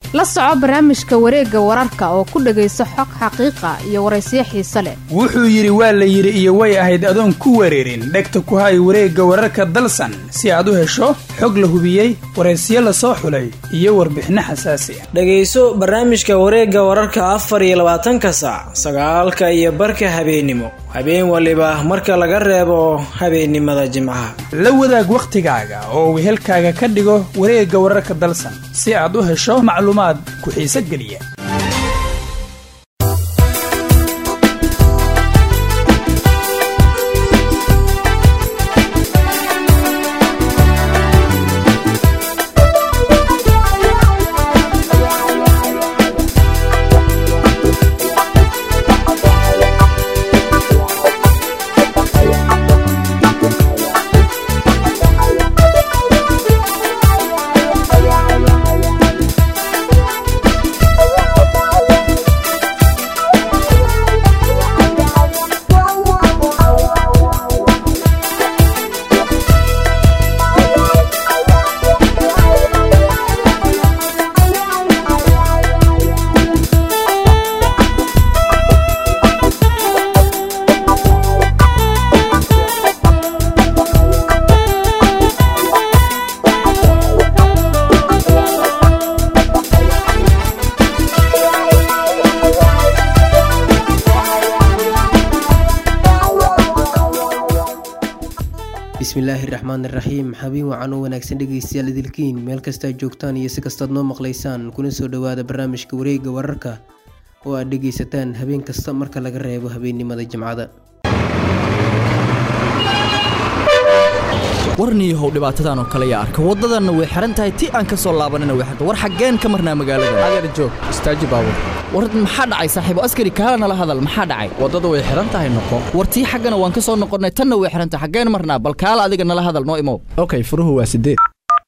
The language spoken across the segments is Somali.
la soco barnaamijka wareegga wararka oo ku dhegayso xog xaqiiqa iyo waraysiyo xiise leh wuxuu yidhi waa la yidhi iyo way ahayd adoon ku wareerin dhegta ku hay wareegga wararka dalsan si aad u hesho xog la hubiyey waraysiyo la soo xulay iyo warbixinno xasaasi ah dhegayso barnaamijka wareegga wararka afar iyo labaatanka saac sagaalka iyo barka habeennimo habeen waliba marka laga reebo habeennimada jimcaha la wadaag wakhtigaaga oo wehelkaaga ka dhigo wareegga wararka dalsan si aad u hesho macluumaad ku xiise geliya bismillaahi raxmaan iraxiim xabiin wacan oo wanaagsan dhegeystayaal idilkiin meel kastaa joogtaan iyo si kastaad noo maqlaysaan kuna soo dhowaada barnaamijka wareegga wararka oo aad dhegeysataan habeen kasta marka laga reebo habeennimada jimcada warniihow dhibaatadan oo kale yaa arka waddadanna way xihan tahay ti aan ka soo laabanina way xirta war xaggeen ka marnaa magaalada adeer joog istaaji baabur war maxaa dhacay saaxiibo askari kaala nala hadal maxaa dhacay waddada way xihan tahay noqo war tii xaggana waan ka soo noqonnay tanna way xihan tahay xaggeen marnaa bal kaala adiga nala hadal noo imow okay furuhu waa sideed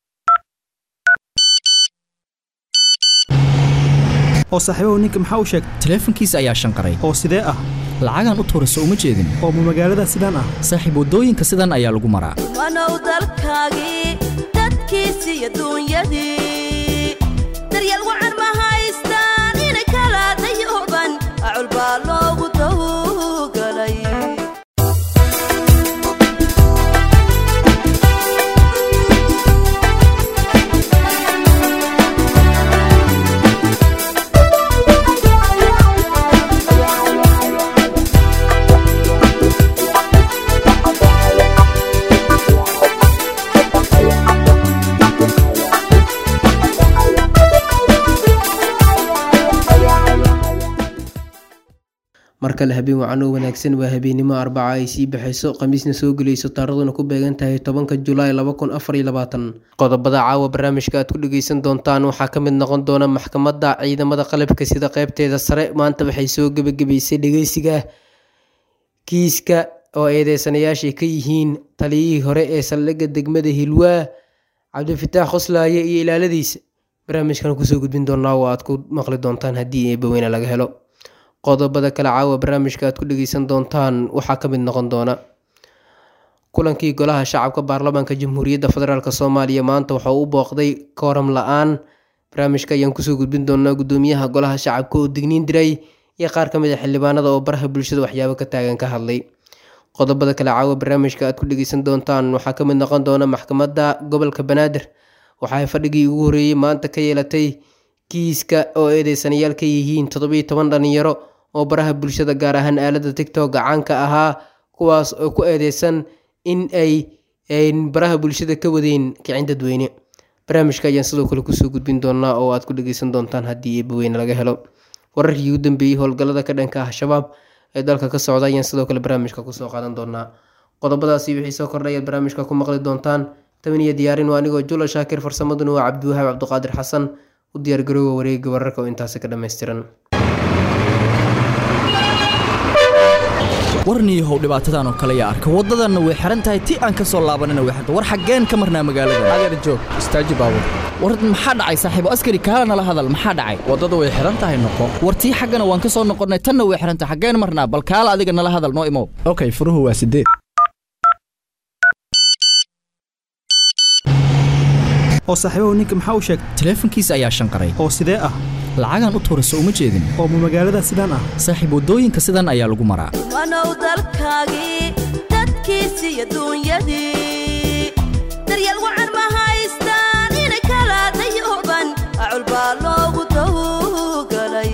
oo saaxiibahu ninka maxaa u sheegay taleefankiisa ayaa shanqaray oo sidee ah lacagaan u tuurayso uma jeedin oo ma magaalada sidaan ah saaxiib waddooyinka sidan ayaa lagu maraa wanow dalkaagii dadkiisi iyo duunyadii daryeel wacan ma haystaan inay kala dayooban acul baa loogu dawgalay mar kale habeen wacan oo wanaagsan waa habeennimo arbaca ay sii baxayso khamiisna soo gelayso taaraduna ku beegan tahay tobanka julaay qodobada caawa barnaamijka aad ku dhegeysan doontaan waxaa ka mid noqon doona maxkamadda ciidamada qalabka sida qeybteeda sare maanta waxay soo gebagabeysay dhegeysiga kiiska oo eedeysanayaashay ka yihiin taliyihii hore ee saldhigga degmada hilwaa cabdifitaax qoslaaye iyo ilaaladiisa barnaamijkan kusoo gudbin doonaa oo aad ku maqli doontaan haddii eebaweyne laga helo qodobada kale caawa barnaamijka aad ku dhegeysan doontaan waxaa ka mid noqon doona kulankii golaha shacabka baarlamaanka jamhuuriyadda federaalk soomaaliya maanta waxaa u booqday kooram la-aan barnaamijka ayaan kusoo gudbin doonaa gudoomiyaha golaha shacabka oo digniin diray iyo qaar ka mid a xildhibaanada oo baraha bulshada waxyaabo ka taagan ka hadlay qodobada kale caawa barnaamijka aad ku dhegeysan doontaan waxaa ka mid noqon doona maxkamadda gobolka banaadir waxaay fadhigii ugu horeeyey maanta ka yeelatay kiiska oo eedeysanayaal ka yihiin toddobiyo toban dhalinyaro oo baraha bulshada gaar ahaan aalada tictok gacaanka ahaa kuwaas oo ku eedeysan in ay baraha bulshada ka wadeen kicin dadweyne barnaamijka ayaan sidoo kale kusoo gudbin doonaa oo aad ku dhegeysan doontaan haddii eebaweyne laga helo wararkii ugu dambeeyey howlgallada ka dhanka ah shabaab ee dalka ka socda ayaan sidoo kale barnaamijka kusoo qaadan doonaa qodobadaasi wixii soo kordhayaad barnaamijka ku maqli doontaan taban iyo diyaarin waa anigoo jula shaakir farsamaduna waa cabdiwahaab cabdiqaadir xasan u diyaargaroowa wareega wararka oo intaasi ka dhammaystiran warniihow dhibaatadan oo kale yaa arka waddadanna way xihan tahay ti aan ka soo laabanina way xirta war xaggeen ka marnaa magaalada adeer joog istaaji baabur war maxaa dhacay saaxiibo askari kaala nala hadal maxaa dhacay waddada way xihan tahay noqo war tii xaggana waan ka soo noqonnay tanna way xihan tahay xaggeen marnaa bal kaala adiga nala hadal noo imow okay furuhu waa sideed oo saaxiibahu ninka maxaa u sheegtay taleefankiisa ayaa shanqaray oo sidee ah lacagaan u tuurayso uma jeedin oo ma magaalada sidaan ah saaxiib waddooyinka sidan ayaa lagu maraa wanow dalkaagii dadkiisii iyo duunyadii daryeel wacan ma haystaan inay kala dayooban acul baa loogu tawgalay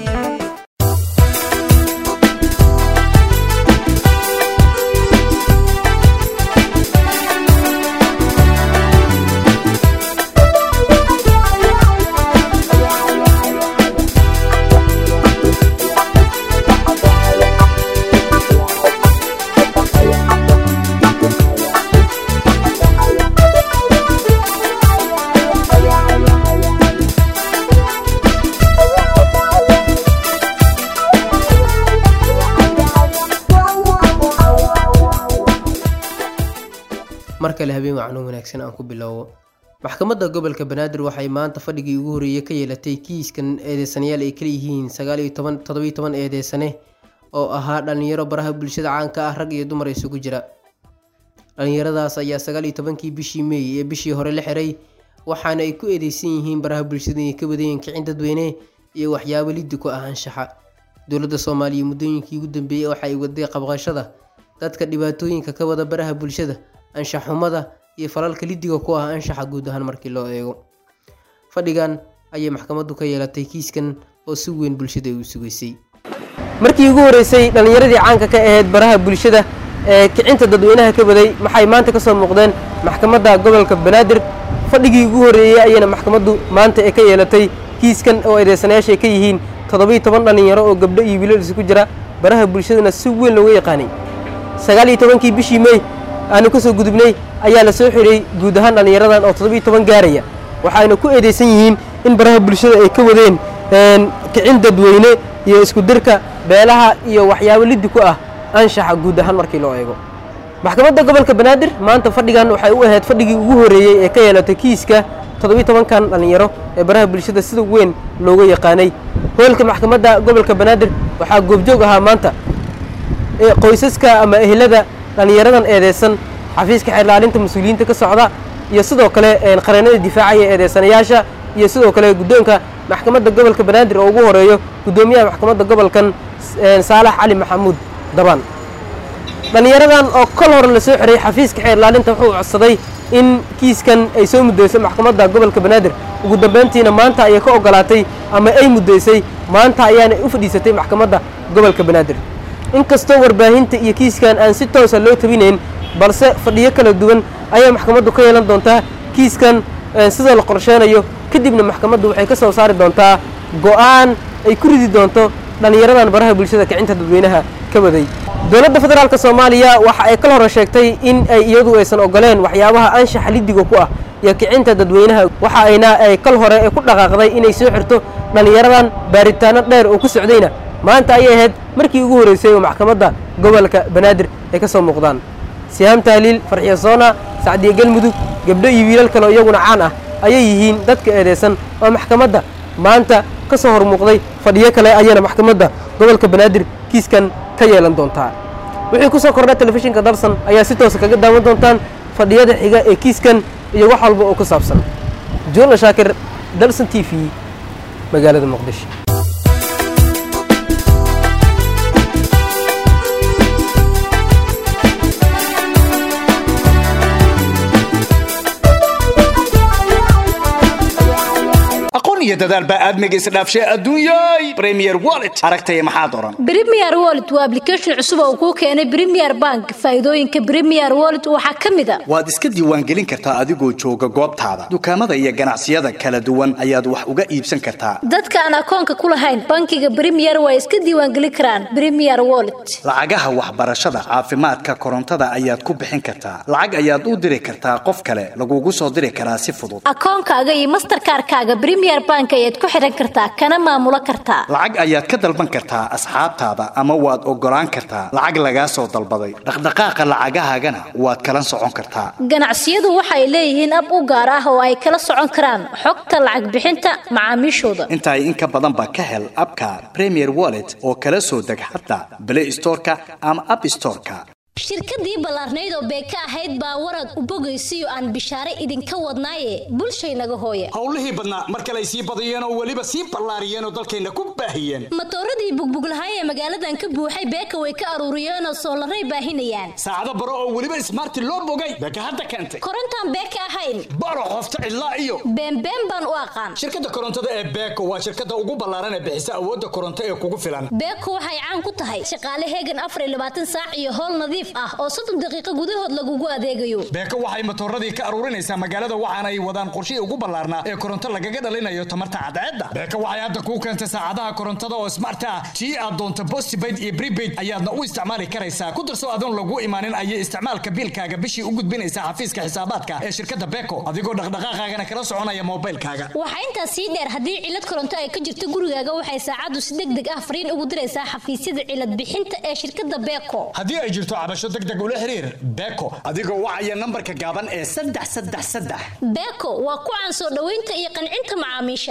mar kale habeen wacno wanaagsan aan ku bilowbo maxkamadda gobolka banaadir waxay maanta fadhigii ugu horreeyey ka yeelatay kiiskan eedeysanayaal ay kala yihiin sagaal iyo toban toddobiyo toban eedeysane oo ahaa dhallinyaro baraha bulshada caanka ah rag iyo dumar isugu jira dhallinyaradaas ayaa sagaal iyo tobankii bishii meey ee bishii hore la xiray waxaana ay ku eedeysan yihiin baraha bulshada inay ka wadayeen kicin dadweyne iyo waxyaabo liddi ku ah anshaxa dowladda soomaaliya muddooyinkii ugu dambeeyey waxa ay waday qabqashada dadka dhibaatooyinka ka wada baraha bulshada anshaxumada iyo falalka liddiga ku ah anshaxa guud ahaan markii loo eego fadhigan ayay maxkamaddu ka yeelatay kiiskan oo si weyn bulshada u sugaysay markii ugu horeysay dhallinyaradii caanka ka ahayd baraha bulshada ee kicinta dadweynaha ka waday maxay maanta kasoo muuqdeen maxkamadda gobolka banaadir fadhigii ugu horeeyey ayayna maxkamaddu maanta ee ka yeelatay kiiskan oo eedeysanayaasha ay ka yihiin toddobiyo toban dhallinyaro oo gabdho iyo wiilal isugu jira baraha bulshadana si weyn looga yaqaanay sagaal iyo tobankii bishii mey aanu kasoo gudubnay ayaa la soo xiray guud ahaan dhallinyaradan oo toddobiyo toban gaaraya waxayna ku eedeysan yihiin in baraha bulshada ay ka wadeen kicin dadweyne iyo isku dirka beelaha iyo waxyaabo liddi ku ah anshaxa guud ahaan markii loo eego maxkamadda gobolka banaadir maanta fadhigan waxay u ahayd fadhigii ugu horreeyey ee ka yeelatay kiiska toddobiyo tobankan dhallinyaro ee baraha bulshada sida weyn looga yaqaanay hoolka maxkamadda gobolka banaadir waxaa goobjoog ahaa maanta qoysaska ama ehelada dhallinyaradan eedeysan xafiiska xeerlaalinta mas-uuliyiinta ka socda iyo sidoo kale qareennada difaacaya eedeysanayaasha iyo sidoo kale guddoonka maxkamadda gobolka banaadir oo ugu horeeyo guddoomiyaha maxkamadda gobolkan saalax cali maxamuud dabaan dhallinyaradan oo kol hore la soo xiray xafiiska xeerlaalinta wuxuu codsaday in kiiskan ay soo muddeyso maxkamadda gobolka banaadir ugu dambeyntiina maanta ayay ka ogolaatay ama ay muddeysay maanta ayaana u fadhiisatay maxkamadda gobolka banaadir inkastoo warbaahinta iyo kiiskan aan si toosa loo tabinayn balse fadhiyo kala duwan ayay maxkamaddu ka yeelan doontaa kiiskan sida la qorsheynayo kadibna maxkamaddu waxay ka soo saari doontaa go'aan ay ku ridi doonto dhallinyaradan baraha bulshada kicinta dadweynaha ka waday dowladda federaalk soomaaliya waxa ay kal hore sheegtay in ay iyadu aysan ogoleen waxyaabaha anshaxa liddiga ku ah iyo kicinta dadweynaha waxa ayna ay kal hore ee ku dhaqaaqday inay soo xirto dhallinyaradan baaritaano dheer oo ku socdayna maanta ayay ahayd markii ugu horreysay oo maxkamadda gobolka banaadir ay ka soo muuqdaan sihaam tahliil farxiyo soona sacdiye galmudug gabdho iyo wiilal kale oo iyaguna caan ah ayay yihiin dadka eedeysan oo maxkamadda maanta ka soo hor muuqday fadhiyo kale ayayna maxkamadda gobolka banaadir kiiskan ka yeelan doontaa wixii ku soo kordha telefishinka dalsan ayaa si toosa kaga daawan doontaan fadhiyada xiga ee kiiskan iyo wax walba oo ku saabsan juula shaakir dalsan t v magaalada muqdisho aqoon iyo dadaal baa aadmiga isdhaafshay adduunyay premier wallet aragtaya maxaad oran Premier Wallet waa application cusub oo kuu keenay Premier Bank. Faa'iidooyinka Premier Wallet waxaa ka mid ah waad iska diiwaangelin kartaa adigoo jooga goobtaada dukaamada iyo ganacsiyada kala duwan ayaad wax uga iibsan kartaa dadka aan akoonka ku lahayn bankiga Premier way iska diiwaangelin karaan Premier Wallet. lacagaha waxbarashada caafimaadka korontada ayaad ku bixin kartaa lacag ayaad u diri kartaa qof kale lagugu soo diri karaa si fudud Akoonkaaga iyo Mastercard-kaaga Premier Bank ayaad ku xiran kartaa kana maamulo kartaa. lacag ayaad ka dalban kartaa asxaabtaada ama waad ogolaan kartaa lacag lagaa soo dalbaday dhaqdhaqaaqa lacagahaagana waad kala socon kartaa Ganacsiyadu waxay leeyihiin ab u gaar ah oo ay kala socon karaan xogta lacag bixinta macaamiishooda. intaay in ka badan ba ka hel abka premier wallet oo kala soo deg xataa play storeka ama app storeka shirkadii ballaarnayd oo beeka ahayd baa warad u bogaysiyo aan bishaare idinka wadnaaye bulshaynaga hooye howlihii badnaa mar kale ay sii badiyeen oo weliba sii ballaariyeen oo dalkayna ku baahiyeen matooradii bugbuglahay ee magaaladan ka buuxay beeka way ka aruuriyeenoo soolaray baahinayaan saacado baro oo weliba ismaarti loo bogay beeka hadda keentay korontaan beeka ahayn baro qofta cidlaa iyo beenbeen baan u aqaan shirkadda korontada ee beeko waa shirkadda ugu ballaaran ee bixisa awoodda koronto ee kugu filan beeko waxay caan ku tahay shaqaale heegan afar iyo labaatan saac iyo howl nadiif ah oo soddon daqiiqo gudahood lagugu adeegayo beeko waxay matooradii ka aruurinaysaa magaalada waxaana ay wadaan qorshihii ugu ballaarnaa ee koronto lagaga dhalinayo tamarta cadceedda beeko waxay hadda kuu keentay saacadaha korontada oo smart ah tii aad doonto postpaid iyo prepaid ayaadna u isticmaali karaysaa ku darso adoon lagu imaanin ayay isticmaalka biilkaaga bishii u gudbinaysaa xafiiska xisaabaadka ee shirkadda beeko adigoo dhaqdhaqaaqaagana kala soconaya moobilkaaga waxaa intaas sii dheer haddii cilad koronto ay ka jirto gurigaaga waxay saacaddu si deg deg ah fariin ugu diraysaa xafiisyada cilad bixinta ee shirkadda beeko haddii ay jirto cabasho deg deg ula xiriir beeko adigoo wacaya nambarka gaaban ee saddex saddex saddex beeko waa ku caan soo dhoweynta iyo qancinta macaamiisha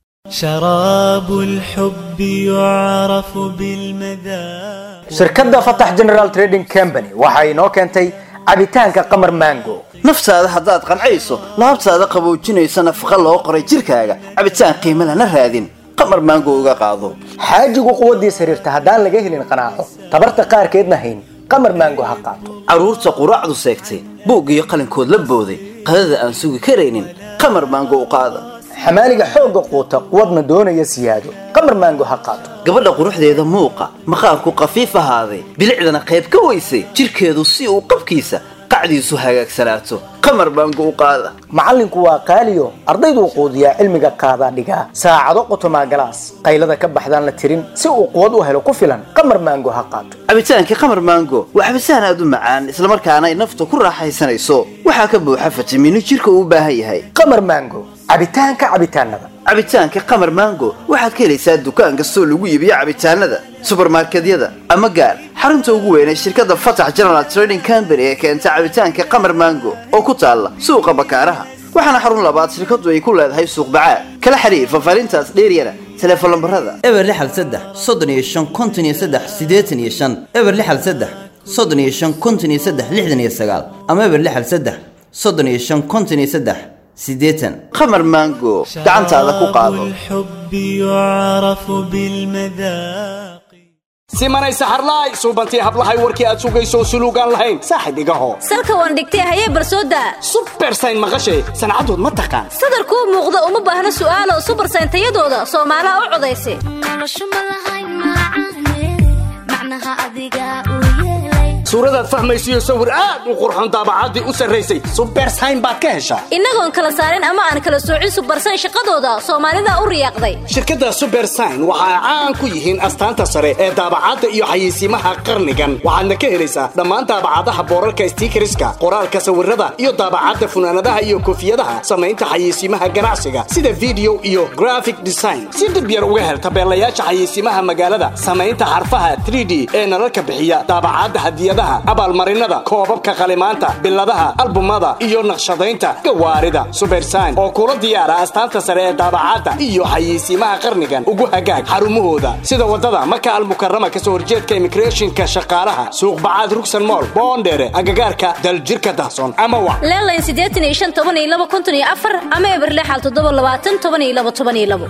شراب الحب يعرف بالمذاق shirkadda fatax general trading company waxa inoo keentay cabitaanka qamar mango naftaada haddaad qancayso laabtaada qaboojinaysa nafaqa loo qoray jirkaaga cabitaan qiimo lana raadin qamar maango uga qaado xaajigu quwaddiis xiriirta haddaan laga helin qanaaco tabarta qaarkeedna hayn qamar mango ha qaato carruurta quraacdu seegtay buug iyo qalinkood la booday qadada aan sugi karaynin qamar maango u qaada xamaaliga xoogga quuta quwadna doonaya siyaado qamar maango ha qaato gabadha quruxdeeda muuqa maqaarku qafiif ahaaday bilicdana qayb ka weysay jirkeedu si uu qabkiisa qacdiisu hagaagsanaato qamar maango u qaada macallinku waa qaaliyo ardayduu quudiyaa cilmiga qaadaa dhigaa saacado qotomaa galaas qaylada ka baxdaan la tirin si uu quwad u helo ku filan qamar maango ha qaato cabitaankii qamar maango waa cabitaan aad u macaan islamarkaana ay nafta ku raaxaysanayso waxaa ka buuxa fitamiino jirka uu u baahan yahay qamar maango cabitaanka cabitaanada cabitaanka qamar maango waxaad ka helaysaa dukaan kastoo lagu iibiyo cabitaanada subarmarkedyada ama gaar xarunta ugu weyn ee shirkadda fatax general trading company ee keenta cabitaanka qamar maango oo ku taalla suuqa bakaaraha waxaana xarun labaad shirkadu ay ku leedahay suuq bacaad kala xiriir fafaarintaas dheeryana teleefon lambarada eber lixal saddex soddon iyo shan konton iyo saddex siddeetan iyo shan eber lixal saddex soddon iyo shan konton iyo saddex lixdan iyo sagaal ama eber lixal saddex soddon iyo shan konton iyo saddex siddeetan qamar maango gacantaada ku qaado الحب يعرف بالمذاق simanay saxarlaay suubantii hablahay warkii aad sugayso suluugaan lahayn saaxib igaho salka waan dhigtay hayee barsooda subersayn maqashay sancadood ma taqaan sadarkuu muuqda uma baahna su'aalo subarsayn tayadooda soomaalaha u codaysa suuradaad fahmaysiyo sawir aad u qurxon daabacaddii u sarraysay subersayn baad ka heshaa innagoon kala saarin ama aan kala soocin subarsayn shaqadooda soomaalida u riyaaqday shirkadda subersign waxa ay caan ku yihiin astaanta sare ee daabacadda iyo xayeysiimaha qarnigan waxaadna ka helaysaa dhammaan daabacadaha boorarka stiikariska qoraalka sawirada iyo daabacadda funaanadaha iyo koofiyadaha samaynta xayeysiimaha ganacsiga sida video iyo graphic design si dib yar uga hel tabeelayaasha xayeysiimaha magaalada samaynta xarfaha 3d ee nalalka bixiya daabacadda hadiyadaha abaalmarinada koobabka qalimaanta biladaha albumada iyo naqshadaynta gawaarida subersign oo kula diyaara astaanta sare ee daabacadda iyo xayeysiimaha qarnigan ugu hagaag xarumahooda sida wadada maka almukarama kasoo horjeedka immigrationka shaqaalaha suuq bacaad rugsan mool boondheere agagaarka daljirka dahsoon ama wa leelayn siddeetan iyo shan toban iyo laba konton iyo afar ama eber lixal toddoba labaatan toban iyo laba toban iyo labo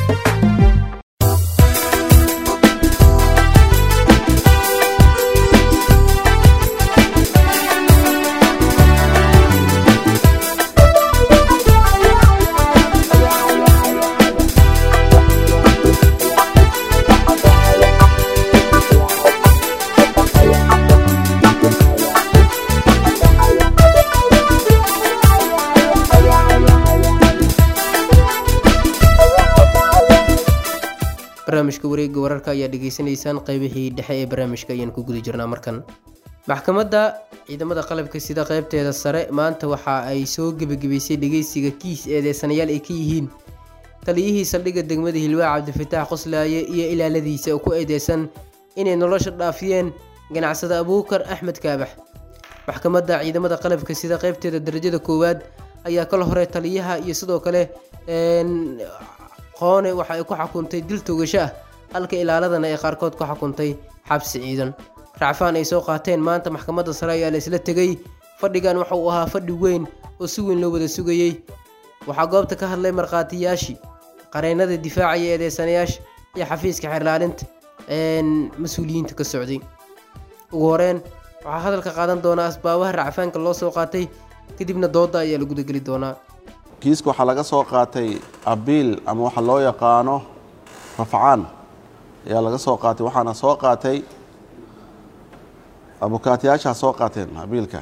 barnaamijka wareegga wararka ayaa dhegaysanaysaan qaybihii dhexe ee barnaamijka ayaan ku guda jirnaa markan maxkamadda ciidamada qalabka sida qaybteeda sare maanta waxa ay soo gebagabaysay dhegeysiga kiis eedeysanayaal ay ka yihiin taliyihii saldhigga degmada hilwaa cabdifataax qoslaaye iyo ilaaladiisa oo ku eedeysan inay nolosha dhaafiyeen ganacsada abuukar axmed kaabax maxkamadda ciidamada qalabka sida qaybteeda darajada koowaad ayaa kala hore taliyaha iyo sidoo kale een, qoone waxa ay ku xukuntay dil togasho ah halka ilaaladana ay qaarkood ku xukuntay xabsi ciidan racfaan ay soo qaateen maanta maxkamadda sare ayaa la isla tegey fadhigan waxa uu ahaa fadhi weyn oo si weyn loo wada sugayey waxaa goobta ka hadlay markhaatiyaashii qareennada difaacaya eedeysanayaasha iyo xafiiska xeerlaalinta mas-uuliyiinta ka socday ugu horeen waxaa hadalka qaadan doonaa asbaabaha racfaanka loo soo qaatay kadibna dooda ayaa la gudageli doonaa kiiska waxaa laga soo qaatay abiil ama waxa loo yaqaano rafcaan ayaa laga soo qaatay waxaana soo qaatay abukaatiyaashaa soo qaateen abiilka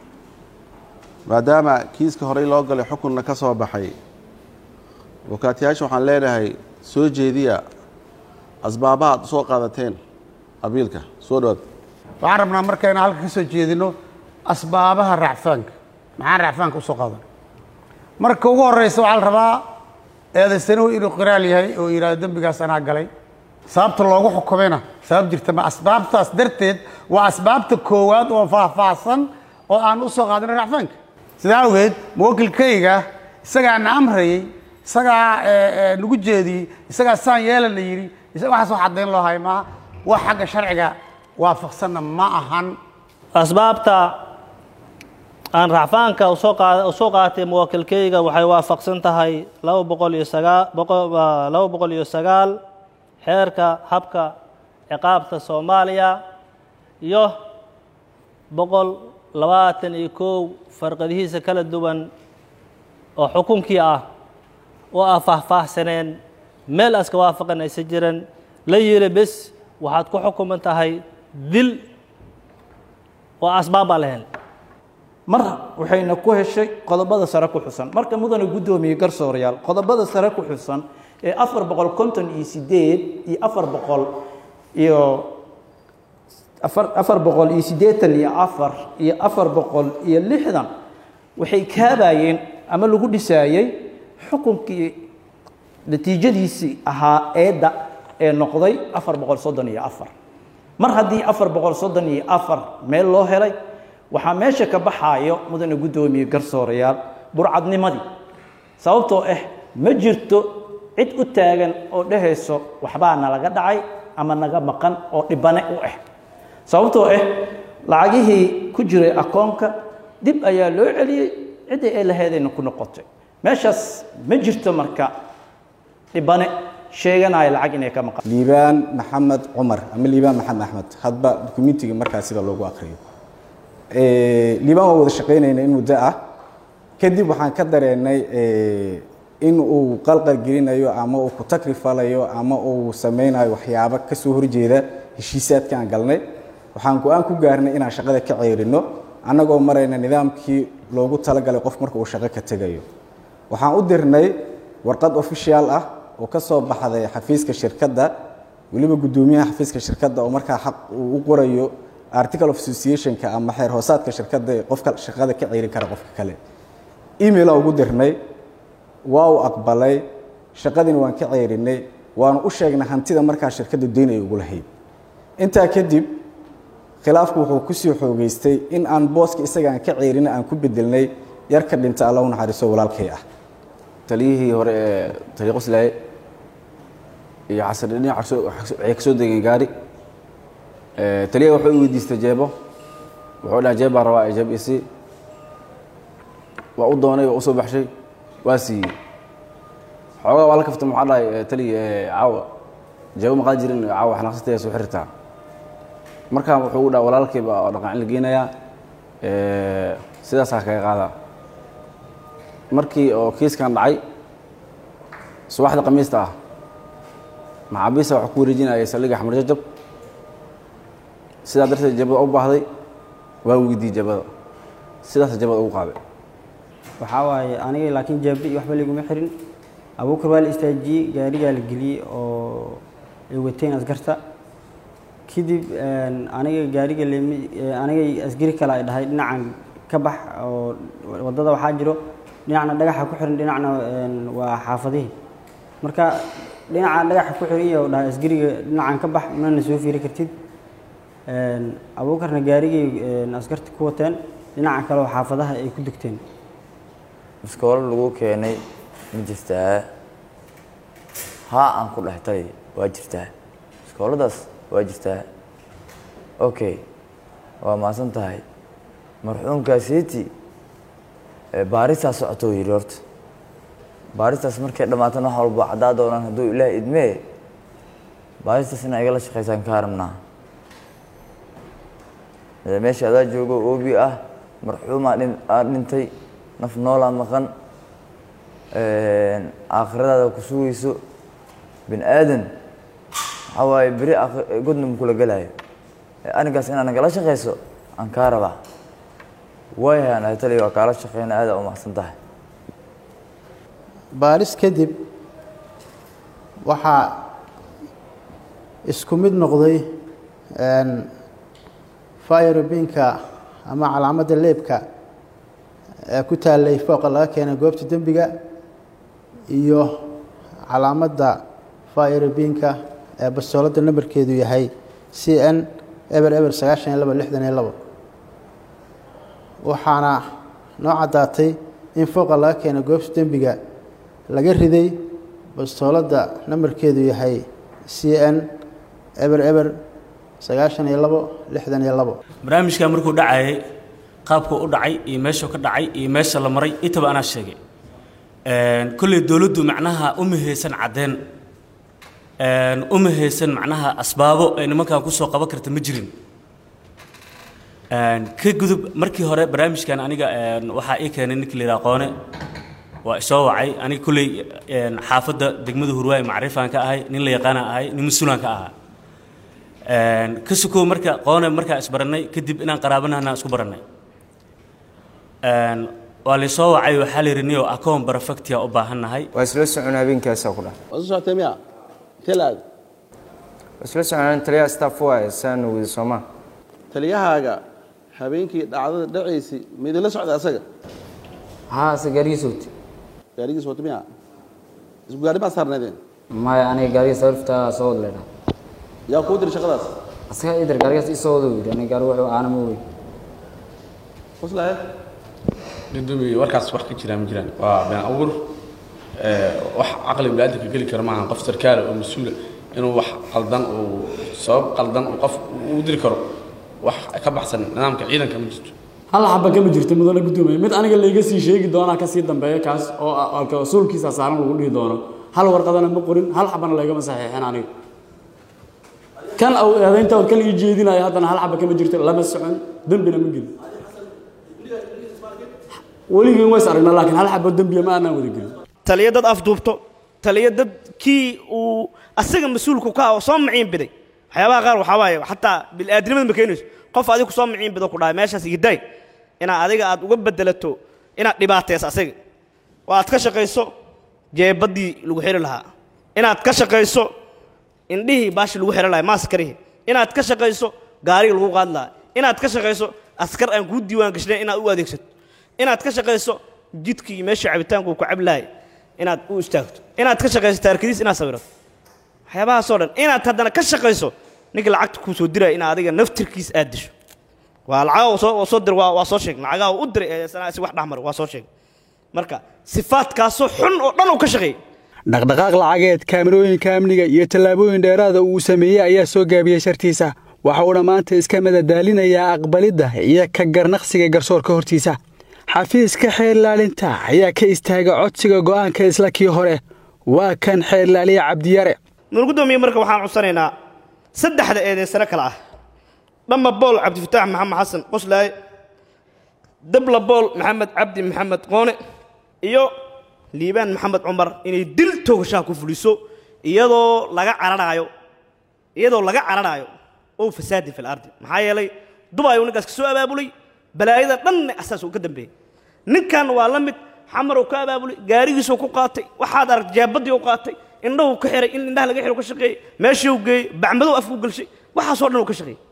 maadaama kiiska horey loo galay xukunna ka soo baxay abukaatiyaasha waxaan leenahay soo jeediya asbaabaha ad usoo qaadateen abiilka soo dhawaad waxaan rabnaa marka inaan halka ka soo jeedino asbaabaha racfaanka maxaan racfaanka usoo qaadan marka ugu horeysa waxaa la rabaa eedaysanuhu inuu qiraal yahay oo yidhahdo dembigaas anaa galay sababta loogu xukumayna sabab jirta ma asbaabtaas darteed waa asbaabta koowaad oo faahfaahsan oo aan usoo qaadino racfaanka sidaa awgeed muwakilkayga isagaa na amrayey isagaa nagu jeediyey isagaa saan yeela la yidhi waxaas wax caddayn loo hay maaha wax xagga sharciga waafaqsanna ma ahan asbaabta aan racfaanka usoo qaatay muwakilkayga waxay waafaqsan tahay laba boqol iyo sagaa laba boqol iyo sagaal xeerka habka ciqaabta soomaaliya iyo boqol labaatan iyo kow farqadihiisa kala duwan oo xukunkii ah oo ah faahfaahsaneen meel aska waafaqan aysa jiran la yiri bes waxaad ku xukuman tahay dil oo asbaab baa lahayn mar waxayna ku heshay qodobada sare ku xusan marka mudane guddoomiye garsoorayaal qodobada sare ku xusan ee afar boqol konton iyo sideed iyo afar boqol iyo afar afar boqol iyo siddeetan iyo afar iyo afar boqol iyo lixdan waxay kaabayeen ama lagu dhisaayey xukunkii natiijadiisii ahaa eedda ee noqday afar boqol soddon iyo afar mar haddii afar boqol soddon iyo afar meel loo helay waxaa meesha ka baxaayo mudane guddoomiye garsoorayaal burcadnimadii sababtoo ah ma jirto cid u taagan oo dhehayso waxbaa nalaga dhacay ama naga maqan oo dhibane u ah sababtoo ah lacagihii ku jiray akoonka dib ayaa loo celiyey ciddii ay laheedayna ku noqotay meeshaas ma jirto marka dhibane sheeganaya lacag inay ka maqan liibaan maxamed cumar ama liibaan maxamed axmed hadba dukumentiga markaa sida loogu akriyo liibaan waa wada shaqaynayna in muddo ah kadib waxaan ka dareennay in uu qalqal gelinayo ama uu ku takrifalayo ama uu samaynayo waxyaabo ka soo horjeeda heshiisaadka aan galnay waxaan go-aan ku gaarnay inaan shaqada ka ceyrino annagoo marayna nidaamkii loogu talagalay qof marka uu shaqo ka tegayo waxaan u dirnay warqad official ah oo ka soo baxday xafiiska shirkadda weliba guddoomiyaha xafiiska shirkadda oo markaa xaq uu u qorayo article of associationka ama xeer hoosaadka shirkadda ee qofka shaqada ka ceyrin kara qofka kale emaila ugu dirnay waa uu aqbalay shaqadiina waan ka ceyrinay waanu u sheegnay hantida markaa shirkadda deyn ay ugu lahayd intaa kadib khilaafku wuxuu kusii xoogeystay in aan booska isaga aan ka ceyrina aan ku bedelnay yar ka dhinta alla u naxariiso walaalkay ah taliyihii hore ee taliya qoslaaye iyo xasan dhinac waxay ka soo degeen gaari taliyaha wuxuu i weydiistay jeebo wuxuu dhaha jeeb baa rabaa ee jeeb isi waa u doonay waa u soo baxshay waa siiyey xoogaa waa la kaftay maxaa dhahay taliya caawa jeebo maqaan jirin caawa xanaaqsataya soo xirtaa markaa wuxuu u dhaha walaalkay baa oo dhaqancin la geenayaa sidaasaa kaga qaadaa markii oo kiiskan dhacay subaxda khamiista ah maxaabiista waxaa ku wareejinayay saldhigga xamar jajab sidaa darteed jabada u baahday waa weydiiyey jabada sidaas jabada ugu qaaday waxaa waaye aniga laakiin jaabdi iyo waxba liguma xirin abuukar waa la istaajiyey gaarigaa la geliyey oo ay wateen askarta kadib aniga gaariga lemi aniga asgari kale ay dhahay dhinacan ka bax oo waddada waxaa jiro dhinacna dhagaxa ku xiran dhinacna waa xaafadihii marka dhinaca dhagaxa ku xiran iyo dhahay asgariga dhinacan ka bax mana soo fiiri kartid abuukarna gaarigay askarta ku wateen dhinaca kale oo xaafadaha ay ku degteen iskoolo lagu keenay ma jirtaa haa aan ku dhahay taliya waa jirtaa iskooladaas waa jirtaa okay waa mahadsan tahay marxuumkaasiiti baaristaas socotoo yidhi horta baaristaas markay dhammaatana wax walba caddaa doonaan hadduu ilaah idmee baaristaas inaa igala shaqaysaan ka harabnaa meesha adaa joogo oobi ah marxuumaa dhin aa dhintay naf noolaa maqan aakhiradaada ku sugayso bin aadan waxaa waaye beri godna makula gelaayo arrinkaas inaad nagala shaqayso aan kaa rabaa waayahan tali waa kaala shaqeyna aada u mahadsan tahay baaris kadib waxaa isku mid noqday firobinka ama calaamadda leebka ee ku taallay fooqa laga keenay goobta dembiga iyo calaamadda firobinka ee bastooladda nambarkeedu yahay c n eber eber sagaashan iyo labo lixdan iyo labo waxaana noo caddaatay in fooqa laga keenay goobta dembiga laga riday bastooladda nambarkeedu yahay c n eber eber sagaashan iyo labo lixdan iyo labo barnaamijkaa markuu dhacayay qaabkuu u dhacay iyo meeshuu ka dhacay iyo meesha la maray intaba anaa sheegay kolley dowladdu macnaha uma haysan caddeen uma haysan macnaha asbaabo ay nimankan kusoo qaban karta ma jirin ka gudub markii hore barnaamijkan aniga waxaa ii keenay ninka la yidhaha qoone waa isoo wacay aniga kolley xaafadda degmada hurwaay macrifaan ka ahay nin la yaqaana ahay nin mas-uulaan ka ahaa ka sukow marka qoone markaa isbarannay kadib inaan qaraabanahna isku barannay waa laysoo wacay waxaa la yidhi niyo akoon barafactia u baahannahay waa isla socon habeenkaasa ku dhah waa soo socotay miya intee la aada waa isla socon taliyaha staff waaye saana wada soomaa taliyahaaga habeenkii dhacdada dhacaysay ma idinla socday asaga haa ase gaarigiis wati gaarigiis wata miya isku gaari baa saarnaydeen maya aniga gaarigiis sarifta soo wada leedha yaa kuu diri shaqadaas asaga idar gaarigaas isoo wada yidhi aniga gaari wuxuu aanama wey qoslahe gudoomiye warkaas wax ka jiraan ma jiraan waa been abuur wax caqli biniaadamka geli kara maaha qof sarkaala oo mas-uula inuu wax qaldan uu sabab qaldan uu qof u diri karo wax ka baxsan nidaamka ciidanka ma jirto hal xaba kama jirto mudane gudoomiye mid aniga layga sii sheegi doonaa kasii dambeeya kaas oo rasuulkiisa saaran lagu dhihi doono hal warqadana ma qorin hal xabana laygama saxiixin aniga kan eedaynta kan ii jeedinaya haddana hal xaba kama jirto lama socon dembina ma gelin weligeen ways aragnaa laakiin hal xabo dembiya ma aanaan wada gelin taliya dad afduubto taliya dad kii uu asaga mas-uulku ka ah oo soo maciin biday waxyaabaha qaar waxaa waaye xataa bil'aadnimada ma keenayso qof adiga ku soo maciin bido ku dhahay meeshaas igidaay inaad adiga aad uga bedelato inaad dhibaatayso asaga oo aad ka shaqayso jeebadii lagu xiri lahaa inaad ka shaqayso indhihii baashi lagu xiri lahaa maaskarihi inaad ka shaqayso gaarigii lagu qaadi lahaa inaad ka shaqayso askar aan kuu diiwaan gashnayn inaad u adeegsato inaad ka shaqayso jidkii iyo meeshii cabitaanku ku cabi lahay inaad u istaagto inaad ka shaqayso taarkadiis inaad sawirato waxyaabahaasoo dhan inaad haddana ka shaqayso ninkii lacagta kuu soo diraya inaad adiga naftirkiis aad disho waa lacagaa soo waa soo dir waa waa soo sheeg lacagaa u diray ee sanaa si wax dhexmar waa soo sheeg marka sifaadkaasoo xun oo dhan uu ka shaqeeyey dhaqdhaqaaq lacageed kaamirooyinka amniga iyo tallaabooyin dheeraada uu sameeyey ayaa soo gaabiyey shartiisa waxa uuna maanta iska madadaalinayaa aqbalidda iyo ka garnaqsiga garsoorka hortiisa xafiiska xeerlaalinta ayaa ka istaaga codsiga go'aanka isla kii hore waa kan xeerlaaliye cabdiyare nuur gudoomiye marka waxaan codsanaynaa saddexda eedeysano kale ah dhamma bool cabdifataax maxamed xasan qoslaaye dabla bool maxamed cabdi maxamed qoone iyo liibaan maxamed cumar inay dil toogashaha ku fuliso iyadoo laga cararaayo iyadoo laga cararaayo oo fasaadin fil ardi maxaa yeelay dubay uu ninkaas ka soo abaabulay balaayada dhanna asaas uu ka dambeeyey ninkan waa la mid xamar uu ka abaabulay gaarigiisuu ku qaatay waxaad arag jaabadii uu qaatay indhahu ka xiray in indhaha laga xiro ka shaqeeyey meeshii uu geeyey bacmadow afku galshay waxaasoo dhan uu ka shaqeeyey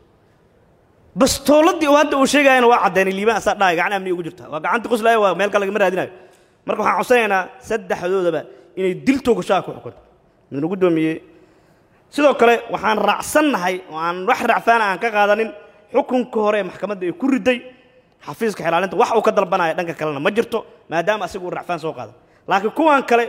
bastooladii uu hadda uu sheegayana waa caddeynay liibaan asaa dhahay gacan amni ugu jirta waa gacantii qoslaaya waa meel kale lagama raadinayo marka waxaan codsanaynaa saddexdoodaba inay dil toogashaha ku xukunto midna guddoomiyey sidoo kale waxaan raacsannahay oo aan wax racfaana aan ka qaadanin xukunka hore ee maxkamadda ay ku riday xafiiska xilaalinta wax uu ka dalbanaya dhanka kalena ma jirto maadaama asigu uu racfaan soo qaada laakiin kuwan kale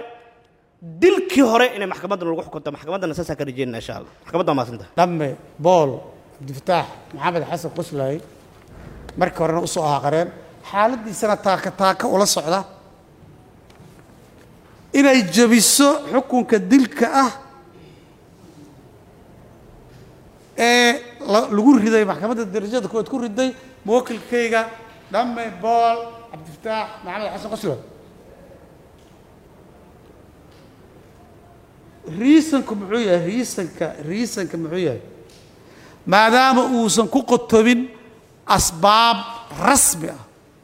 dilkii hore inay maxkamadda lagu xukunto maxkamaddana saasaan ka rajeynana insha allah maxkamadda waa mahadsanta dhamme bool cabdifataax maxamed xasan qoslaaye markii horena usoo ahaa qareen xaaladiisana taaka taaka ula socda inay jebiso xukunka dilka ah ee la- lagu riday maxkamadda darajada koowaad ku riday muwakilkayga dhamme bool cabdifataax maxamed xasan qoslaaye riisanku muxuu yahay riisanka riisanka muxuu yahay maadaama uusan ku qotobin asbaab rasmi ah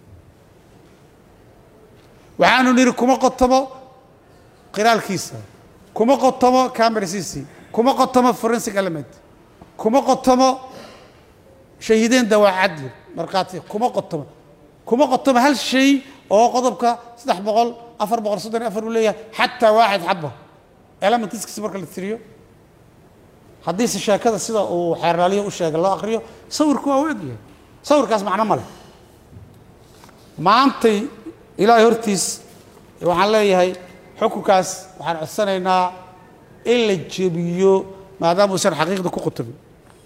waxaanu nidhi kuma qotomo qiraalkiisa kuma qotomo camerasiisi kuma qotomo forensic element kuma qotomo shahiideen dawaa cadli markhaati kuma qotomo kuma qotomo hal shay oo qodobka saddex boqol afar boqol soddon iyo afar uu leeyahay xataa waaxid xaba elementiskiisa marka la tiriyo haddiise sheekada sida uu xeerlaaliyo u sheegay loo akriyo sawirku waa u egyahay sawirkaas macno ma leh maantay ilaahay hortiis waxaan leeyahay xukunkaas waxaan codsanaynaa in la jebiyo maadaama uusan xaqiiqda ku qutubin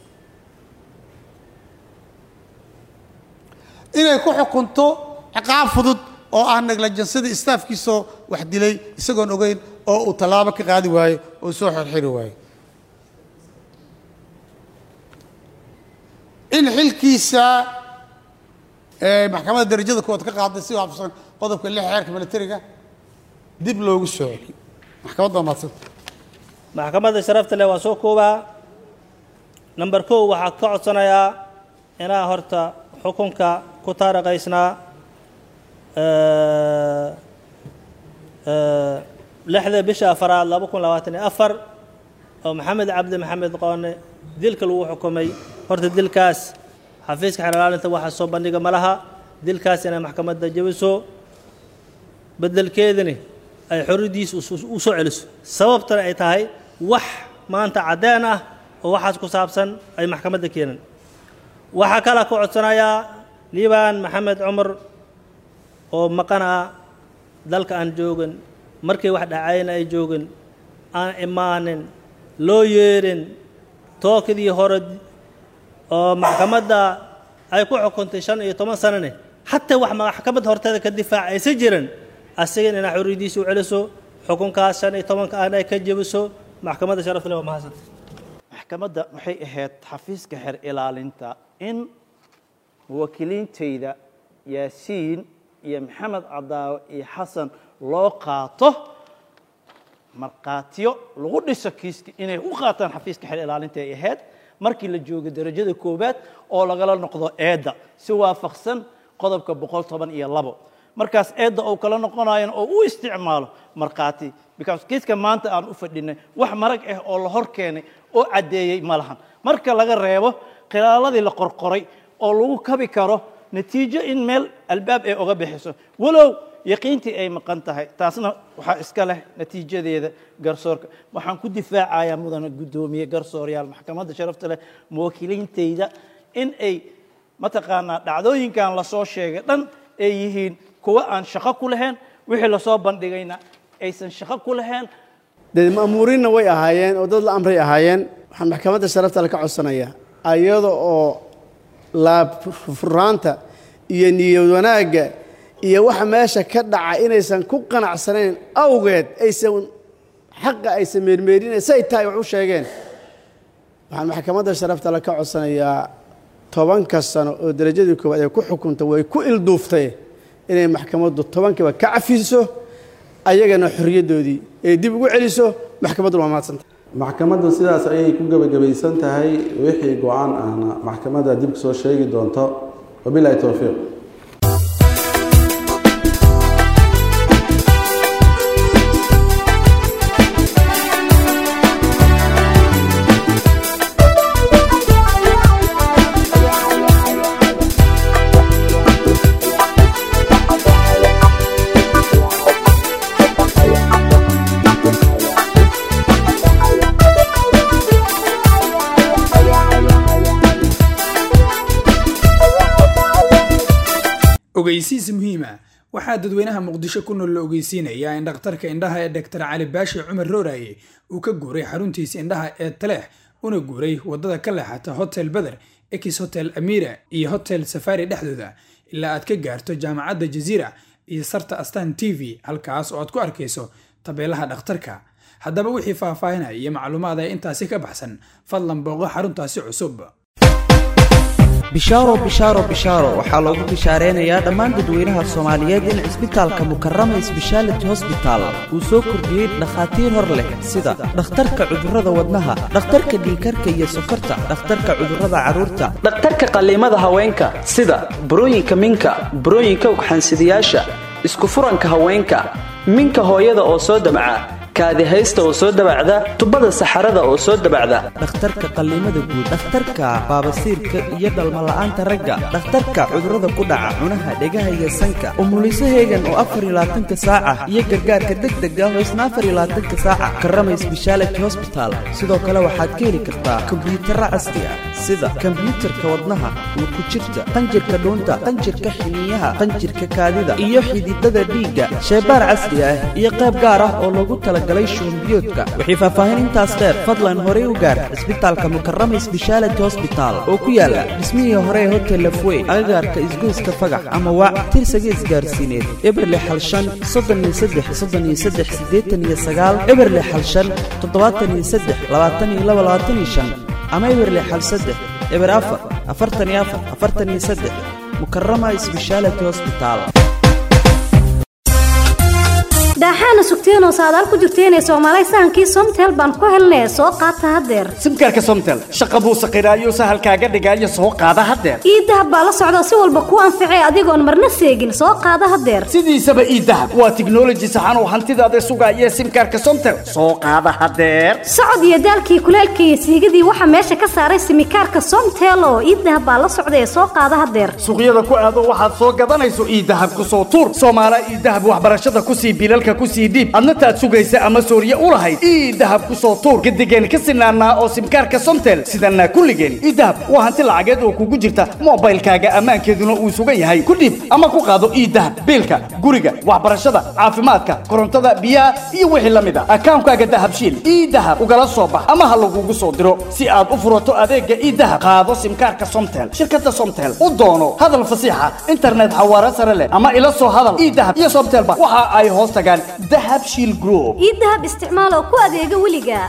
inay ku xukunto ciqaab fudud oo aan neglajansadii istaafkiisoo wax dilay isagoon ogeyn oo uu tallaabo ka qaadi waayo oo soo xirxiri waayo in xilkiisa ee maxkamadda darajada koowaad ka qaaday si waafaqsan qodobka lix xeerka militariga dib loogu soo celiyo maxkamadda waa mahadsanta maxkamadda sharafta leh waa soo koobaa number kow waxaa ka codsanayaa inaa horta xukunka ku taariqaysnaa eh, eh, lixda bisha afaraad laba kun labaatan iyo afar oo maxamed cabdi maxamed qoone dilka lagu xukumay horta dilkaas xafiiska xeelilaalinta waxaa soo bandhiga ma laha dilkaas inay maxkamadda jebiso bedelkeedani ay xorriyaddiisa u soo celiso sababtana ay tahay wax maanta caddeen ah oo waxaas ku saabsan ay maxkamadda keenan waxaa kala ku codsanayaa liibaan maxamed cumar oo maqan ah dalka aan joogin markii wax dhacayna ay joogin aan imaanin loo yeerin tookadii hore oo maxkamadda ay ku xukuntay shan iyo toban sanane xataa wax maxkamadda horteeda ka difaacaysa jiran asigan inaa xorriyaddiisa u celiso xukunkaas shan iyo tobanka ahna ay ka jebiso maxkamadda sharafta leh waa mahadsanta maxkamadda waxay ahayd xafiiska xer ilaalinta in muwaakiliintayda yaasiin iyo maxamed cadaawe iyo xasan loo qaato markhaatiyo lagu dhiso kiiska inay u qaataan xafiiska xer ilaalinta ay ahayd markii la joogo darajada koowaad oo lagala noqdo eedda si waafaqsan qodobka boqol toban iyo labo markaas eedda uu kala noqonayan oo u isticmaalo markhaati because kiiska maanta aan u fadhinay wax marag ah oo la hor keenay oo caddeeyey ma lahan marka laga reebo khilaaladii la qorqoray oo lagu kabi karo natiijo in meel albaab ay oga bixiso walow yaqiintii ay maqan tahay taasna waxaa iska leh natiijadeeda garsoorka waxaan ku difaacayaa mudana guddoomiye garsooryaal maxkamadda sharafta leh muwaakiliintayda in ay mataqaanaa dhacdooyinkan lasoo sheegay dhan ay yihiin kuwa aan shaqo ku lahayn wixii lasoo bandhigayna aysan shaqo ku lahayn dee ma'muuriinna way ahaayeen oo dad la amray ahaayeen waxaan maxkamadda sharafta le ka codsanayaa ayada oo laabfuraanta iyo niyad wanaagga iyo waxa meesha ka dhaca inaysan ku qanacsanayn awgeed aysan xaqa aysan meermeerinayn say tahay wax u sheegeen waxaan maxkamadda sharafta le ka codsanayaa tobanka sano oo darajadii koowaad ay ku xukunta way ku ilduuftay inay maxkamaddu tobankiiba ka cafiso ayagana xorriyaddoodii ay dib ugu celiso maxkamadduna waa mahadsanta maxkamaddu sidaas ayay ku gebagabaysan tahay wixii go-aan ahna maxkamadda dib soo sheegi doonto wabilahi towfiiq ogeysiis muhiima waxaa dadweynaha muqdisho ku nool la ogeysiinayaa in dhakhtarka indhaha ee doktor cali baashi cumar rooraye uu ka guuray xaruntiisa indhaha ee taleex una guuray waddada ka leexata hotel beder ex hotel amira iyo hotel safari dhexdooda ilaa aad ka gaarto jaamacadda jaziira iyo sarta astan t v halkaas oo aad ku arkayso tabeelaha dhakhtarka haddaba wixii faahfaahinaya iyo macluumaad ee intaasi ka baxsan fadlan booqo xaruntaasi cusub bishaaro bishaaro bishaaro waxaa loogu bishaareenayaa dhammaan dadweynaha soomaaliyeed in cisbitaalka mukarama sbeshaality hosbital uu soo kordhiyey dhakhaatiir hor leh sida dhakhtarka cudurrada wadnaha dhakhtarka dhiikarka iyo sokorta dhakhtarka cudurrada carruurta dhakhtarka qalliimada haweenka sida burooyinka minka burooyinka ugxansidayaasha isku furanka haweenka minka hooyada oo soo damca kaadihaysta oo soo dabacda tubada saxarada oo soo dabacda dhakhtarka qalliimada guud dhakhtarka baabasiirka iyo dhalmala'aanta ragga dhakhtarka cudurrada ku dhaca cunaha dhegaha iyo sanka umuliso heegan oo afar iyo labaatanka saaca iyo gargaarka degdega oo isna afar iyo labaatanka saaca karama sbeshaality hosbital sidoo kale waxaad ka heli kartaa kombiyuutarra casri ah sida kombiyuutarka wadnaha ku jirta qanjirka dhuunta qanjirka xiniyaha qanjirka kaadida iyo xididada dhiigga sheebaar casri ah iyo qayb gaar ah oo loogu tala wixii faahfaahin intaas dheer fadlan horey u gaar cisbitaalka mukarama sbeshaality hosbital oo ku yaala dhismihii hore ee hotel lafwey agagaarka isgoyska fagax ama waac tirsaga isgaarsiineed eberle xalshan soddoniyo saddex soddoniyo saddex siddeetan iyo sagaal eberle xalshan toddobaatan iyo saddex labaatan iyo laba labaatan iyo shan ama eberle xal saddex eber afar afartan iyo afar afartan iyo saddex mukarama sbeshaality hosbital daaxaana sugteenoo saadaal ku jirteenee soomaalay sahankii somtel baan ku helnee soo qaata haddeer simkaarka somtel shaqa buu saqiraayo sahalkaaga dhigaayo soo qaada haddeer ii dahab baa la socda si walba kuu anficee adigoon marna seegin soo qaada haddeer sidiisaba ii dahab waa tiknoloji saxan oo hantidaada sugaaya simkaarka somtel soo qaada haddeer socod iyo daalkii kuleelka iyo siigadii waxaa meesha ka saaray simikaarka somtel oo ii dahab baa la socda ee soo qaada haddeer suuqyada ku aado waxaad soo gadanayso ii dahab ku soo tuur soomaala ii dahab waxbarashada kusii bilalka kusii dhiib adna taad sugaysa ama sooriye u lahayd ii dahab ku soo tuur gadigeen ka sinaanaa oo simkaarka somtel sidanaa kulligeen ii dahab waa hanti lacageed oo kugu jirta moobaylkaaga ammaankeeduna uu sugan yahay ku dhiib ama ku qaado ii dahab biilka guriga waxbarashada caafimaadka korontada biyaha iyo wixii la mid a akaankaaga dahabshiil ii dahab ugala soo bax ama ha lagugu soo diro si aad u furato adeega ii dahab qaado simkaarka somtel shirkada somtel u doono hadal fasiixa internet xawaare sare leh ama ila soo hadal ii dahab iyo somtelba waxa ay hoos tagaan dahab shiil group ii dahab isticmaal oo ku adeega weliga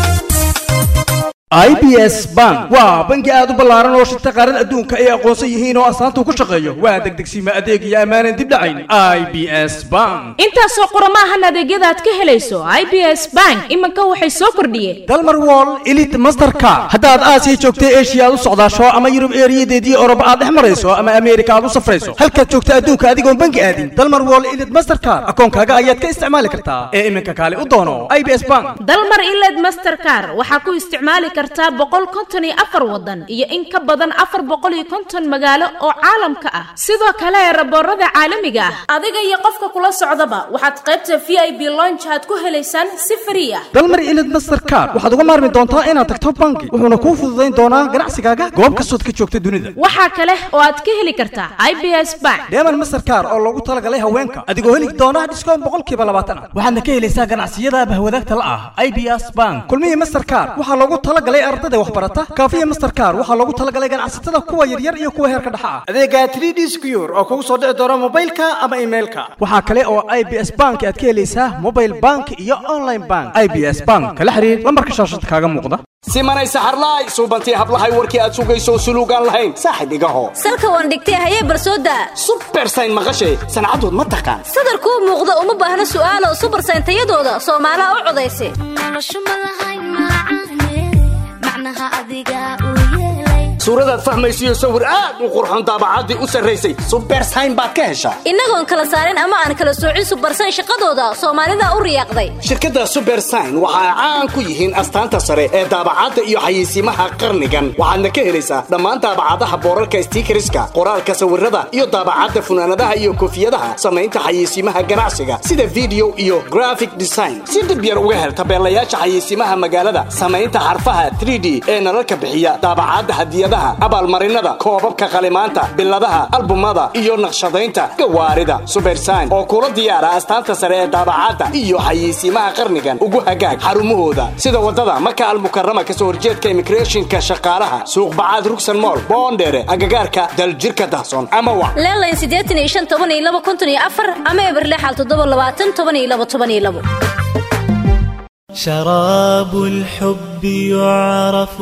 i b s bank waa bangi aad u ballaaran oo shirta qaarada adduunka ay aqoonsan yihiin oo astaanta ku shaqeeyo waa degdegsiima adeeg iyo ammaanan dib dhacayn i b s bank intaasoo qoromaahan adeegyada aad ka helayso i b s bank iminka waxay soo kordhiyeen dalmar wall elite mastercard haddaad aasiya joogta eshiya aad u socdaasho ama yurub eeriyadeedii oroba aad dhex marayso ama ameerika aad u safrayso halkaad joogta adduunka adigoon bangi aadin dalmar wall elite mastercard akoonkaaga ayaad ka isticmaali kartaa ee iminka kaale u doono i b s bank dalmar iled mastercar waxaa ku isticmaali kartaa boqol konton iyo afar wadan iyo in ka badan afar boqol iyo konton magaalo oo caalamka ah sidoo kale raboorada caalamiga ah adiga iyo qofka kula socdaba waxaad qaybta v i b lonch aad ku helaysaan si frii ah dalmar ilid mastercard waxaad uga maarmi doontaa inaad tagto bangi wuxuuna kuu fududayn doonaa ganacsigaaga goob kastood ka joogta dunida waxaa kale oo aad ka heli kartaa i b s bank deeman mastercard oo loogu talagalay haweenka adigoo heli doona dhiskoon boqolkiiba labaatan ah waxaadna ka helaysaa ganacsiyada bahwadaagta la ah i b s bank kulmihii mastercard waxaa loogu talagalay ardada waxbarata kaafiya mastercard waxaa loogu talagalay ganacsatada kuwa yaryar iyo kuwa heerka dhexa ah adeega 3d secure oo kugu soo dhici doona mobilka ama emailka waxaa kale oo i b s bank aad ka helaysaa mobile bank iyo online bank i b s bank kala xiriir lambarka shaashada kaaga muuqda simanay saxarlaay suubantii hablahay warkii aad sugayso suluugaan lahayn saaxib igaho salka waan dhigtay hayee barsooda subersayn maqashay sancadood ma taqaan sadarkuu muuqda uma baahna su'aalo subersayn tayadooda soomaalaha u codaysa suuradaad fahmaysiyo sawir aad u qurxon daabacaddii u sarraysay subersayn baad ka heshaa innagoon kala saarin ama aan kala soocin subersayn shaqadooda soomaalida u riyaaqday shirkadda subersayn waxa ay caan ku yihiin astaanta sare ee daabacadda iyo xayeysiimaha qarnigan waxaadna ka helaysaa dhammaan daabacadaha boorarka stiikariska qoraalka sawirada iyo daabacadda funaanadaha iyo koofiyadaha samaynta xayeysiimaha ganacsiga sida video iyo graphic design si dhib yar uga hel tabeelayaasha xayeysiimaha magaalada samaynta xarfaha 3d ee nalalka bixiya daabacadda hadiyadaha hadiyadaha abaalmarinada koobabka qalimaanta biladaha albumada iyo naqshadaynta gawaarida subersayn oo kula diyaara astaanta sare ee daabacadda iyo xayeysiimaha qarnigan ugu hagaag xarumahooda sida wadada maka almukarama kasoo horjeedka immigrationka shaqaalaha suuqbacaad rugsan mool boondheere agagaarka daljirka dahson ama wac leelayn siddeetan iyo shan toban iyo laba konton iyo afar ama eberlexal toddoba labaatan toban iyo laba toban iyo labo شراب الحب يعرف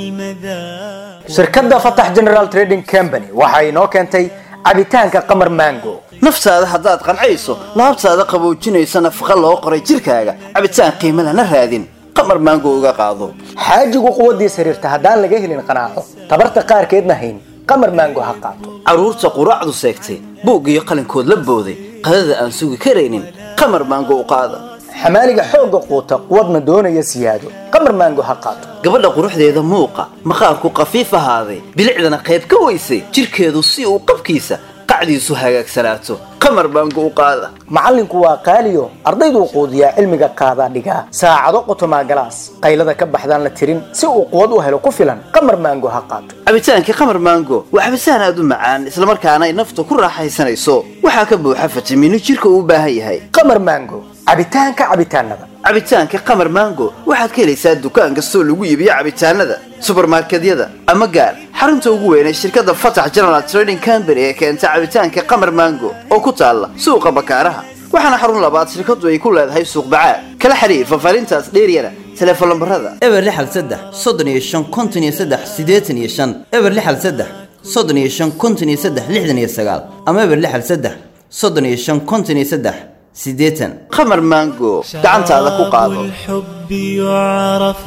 بالمذاق shirkadda fatax general trading company waxa inoo keentay cabitaanka qamar mango naftaada haddaad qancayso laabtaada qaboojinaysa nafaqa loo qoray jirkaaga cabitaan qiimo lana raadin qamar maango uga qaado xaajigu quwaddiis xiriirta haddaan laga helin qanaaco tabarta qaarkeedna hayn qamar mango ha qaato carruurta quraacdu seegtay buug iyo qalinkood la booday qadada aan sugi karaynin qamar maango u qaada xamaaliga xoogga quuta quwadna doonaya siyaado qamar mango ha qaato gabadha quruxdeeda muuqa maqaarku qafiif ahaaday bilicdana qayb ka weysay jirkeedu si uu qabkiisa qacdiisu hagaagsanaato qamar maango u qaada macallinku waa qaaliyo ardayduu quudiyaa cilmiga qaadaa dhigaa saacado qotomaa galaas qaylada ka baxdaan la tirin si uu quwad u helo ku filan qamar mango ha qaato cabitaankii qamar maango waa cabitaan aad u macaan islamarkaana ay nafta ku raaxaysanayso waxaa ka buuxa fitamiino jirka uu u baahan yahay qamar mango cabitaanka cabitaanada cabitaanka qamar mango waxaad ka helaysaa dukaan kastoo lagu iibiyo cabitaanada subarmarkedyada ama gaar xarunta ugu weyn ee shirkadda fatax general trading company ee keenta cabitaanka qamar mango oo ku taalla suuqa bakaaraha waxaana xarun labaad shirkadu ay ku leedahay suuq bacaad kala xiriir fafaarintaas dheeryana telefoon lambarada eber lixal saddex soddon iyo shan konton iyo saddex siddeetan iyo shan eber lixal saddex soddon iyo shan konton iyo saddex lixdan iyo sagaal ama eber lixal saddex soddon iyo shan konton iyo saddex siddeetan qamar mango gacantaada ku qaado الحب يعرف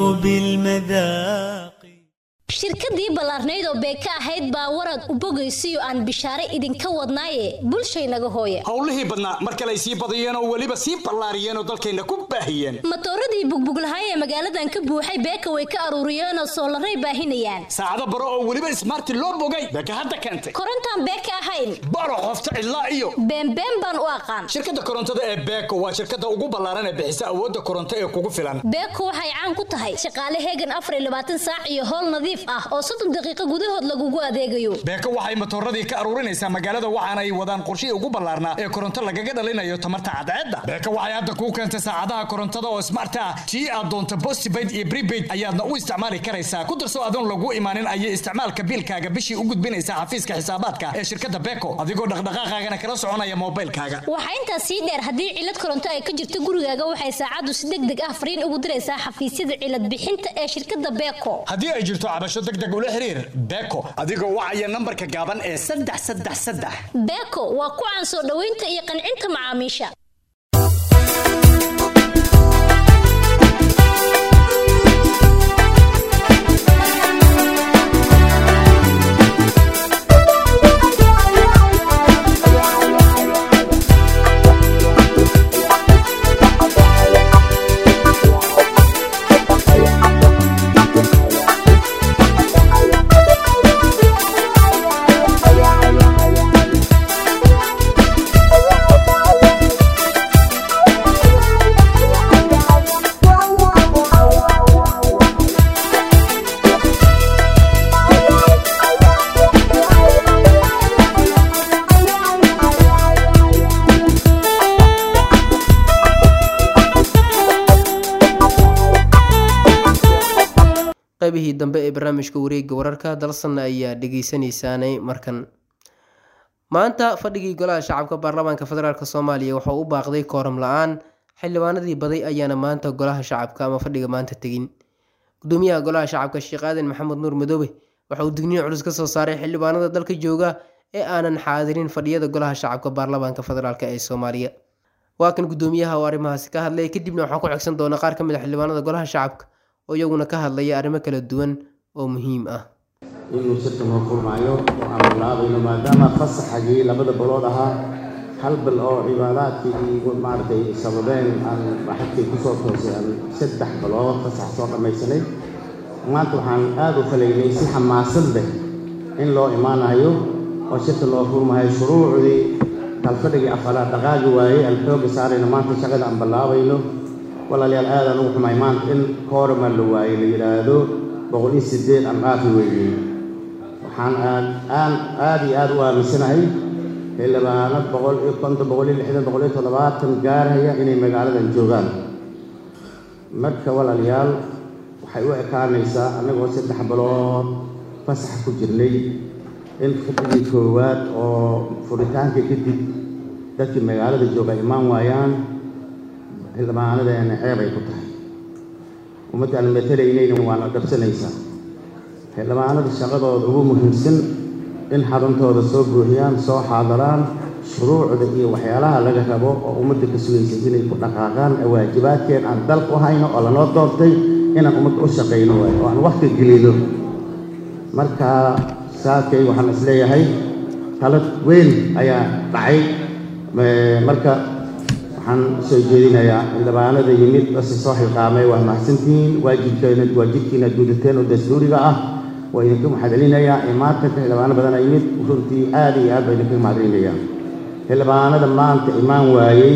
بالمذاق shirkadii ballaarnayd oo beeka ahayd baa warad u bogaysiyo aan bishaare idinka wadnaaye bulshaynaga hooya howlihii badnaa mar kale ay sii badiyeen oo weliba sii ballaariyeen oo dalkayna ku baahiyeen matooradii bugbuglahaay ee magaaladan ka buuxay beeka way ka aruuriyeenoo soolaray baahinayaan saacado baro oo weliba ismaarti loo bogay beeka hadda keentay korontaan beeka ahayn baro qofta cidlaa iyo beenbeen baan u aqaan shirkadda korontada ee beeko waa shirkadda ugu ballaaran ee bixisa awoodda koronto ee kugu filan beeko waxay caan ku tahay shaqaale heegan afar iyo labaatan saac iyo howl nadiif ah oo soddon daqiiqo gudahood lagugu adeegayo beeko waxay matooradii ka aruurinaysaa magaalada waxaana ay wadaan qorshihii ugu ballaarnaa ee koronto lagaga dhalinayo tamarta cadceedda beeko waxay hadda kuu keentay saacadaha korontada oo smart ah tii aad doonto postpaid iyo prepaid ayaadna u isticmaali karaysaa ku darso adoon lagu imaanin ayay isticmaalka biilkaaga bishii u gudbinaysaa xafiiska xisaabaadka ee shirkadda beeko adigoo dhaqdhaqaaqaagana kala soconaya moobilkaaga waxaa intaas sii dheer haddii cilad koronto ay ka jirto gurigaaga waxay saacaddu si deg deg ah fariin ugu diraysaa xafiisyada cilad bixinta ee shirkadda beeko haddii ay jirto cabasho deg deg ula xiriir beeko adigoo wacaya nambarka gaaban ee saddex saddex saddex beeko waa ku caan soo dhoweynta iyo qancinta macaamiisha qaybihii dambe ee barnaamijka wareegga wararka dalsanna ayaa dhegeysanaysaanay markan maanta fadhigii golaha shacabka baarlamaanka federaalk soomaaliya waxau u baaqday kooram la-aan xildhibaanadii baday ayaana maanta golaha shacabka ama fadhiga maanta tegin gudoomiyaha golaha shacabka sheekh aadan maxamed nuur madoobe waxa uu digniin culus ka soo saaray xildhibaanada dalka jooga ee aanan xaadirin fadhiyada golaha shacabka baarlamaanka federaalk ee soomaaliya waa kan gudoomiyaha oo arrimahaasi ka hadlaya kadibna waxaan ku xigsan doona qaar ka mid a xildhibaanada golaha shacabka oo iyaguna ka hadlaya arrimo kala duwan oo muhiim ah inuu shirka noo furmaayo oo aan bilaabayno maadaama fasaxagii labada bilood ahaa hal bil oo cibaadaadkii maaragtay sababeen aan xagkii kusoo toosay aan saddex bilood fasax soo dhammaysanay maanta waxaan aada u falaynay si xamaasad leh in loo imaanayo oo shirka loo furmayo shuruucdii kalfadhigii afaraad dhaqaagi waayey aan xooga saarayno maanta shaqada aan bilaabayno walaalayaal aadaan ugu xumay maanta in koorama la waayey la yidhaahdo boqol iyo sideed aan dhaafi weeyey waxaan aad aan aad iyo aad u aaminsanahay xildhibaano boqol iyo konton boqol iyo lixdan boqol iyo toddobaatan gaaraya inay magaaladan joogaan marka walaalayaal waxay u ekaanaysaa annagoo saddex bilood fasax ku jirnay in khibradii koowaad oo furitaanka kadib dadkii magaalada jooga imaan waayaan xildhibaanadeena ceeb ay ku tahay ummadda aan matelaynayna waana dhabsanaysaa xildhibaanada shaqadooda ugu muhiimsan in xaruntooda soo buuxiyaan soo xaadaraan shuruucda iyo waxyaalaha laga rabo oo ummadda ka sugaysa inay ku dhaqaaqaan waajibaadkeen aan dalka u hayno oo lanoo doortay inaan ummadda u shaqayno waayo oo aan waqti gelino marka saakay waxaan isleeyahay talad weyn ayaa dhacay marka waxaan soo jeedinayaa xildhibaanada yimid base soo xilqaamay waa mahadsantihiin waajibkeena waajibkiina gudateen oo dastuuriga ah waa idinka mahadcelinayaa imaatanka xildhibaano badan aa yimid runtii aad iyo aad baa idinka mahadcelinayaa xildhibaanada maanta imaan waayey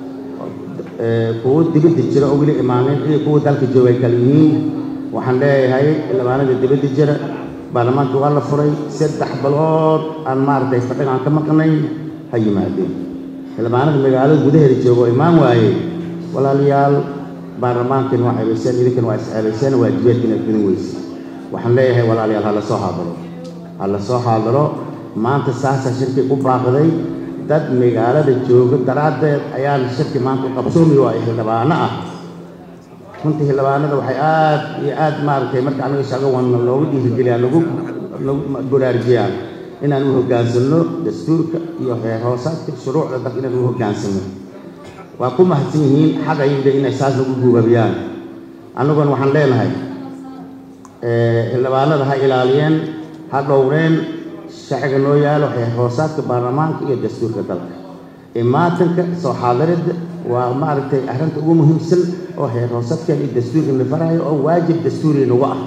kuwo dibadda jira oo weli imaanin iyo kuwa dalka jooga ay kala yihiin waxaan leeyahay xildhibaanada dibadda jira baarlamaanka waa la furay saddex bilood aan maaragtay fadhiga aan ka maqnay ha yimaadeen xildhibaanada magaalada gudaheeda jooga oo imaan waayey walaalayaal baarlamaankan waa ceebayseen idinkan waa isceebayseen waajibaadkiina gudin weyse waxaan leeyahay walaalayaal ha la soo xaadaro ha la soo xaadaro maanta saasaa shirki u baaqday dad magaalada jooga daraaddeed ayaan shirki maanta u qabsoomi waayay xildhibaano ah runtii xildhibaanada waxay aad iyo aad maaragtay marka anaga shaqo wana loogu dhiirigeliyaan lagu lagu baraarujiyaan inaan u hoggaansanno dastuurka iyo heer hoosaadka shuruucda dalka inaan u hoggaansanno waa ku mahadsan yihiin xaq ayda inay saas lagu guubabiyaan annaguna waxaan leenahay xildhibaanada ha ilaaliyeen ha dhowreen sharciga noo yaalo heer hoosaadka baarlamaanka iyo dastuurka dalka imaatanka soo xaadiridda waa maaragtay arrinta ugu muhiimsan oo heer hoosaadkan iyo dastuurka la farayo oo waajib dastuuri nagu ah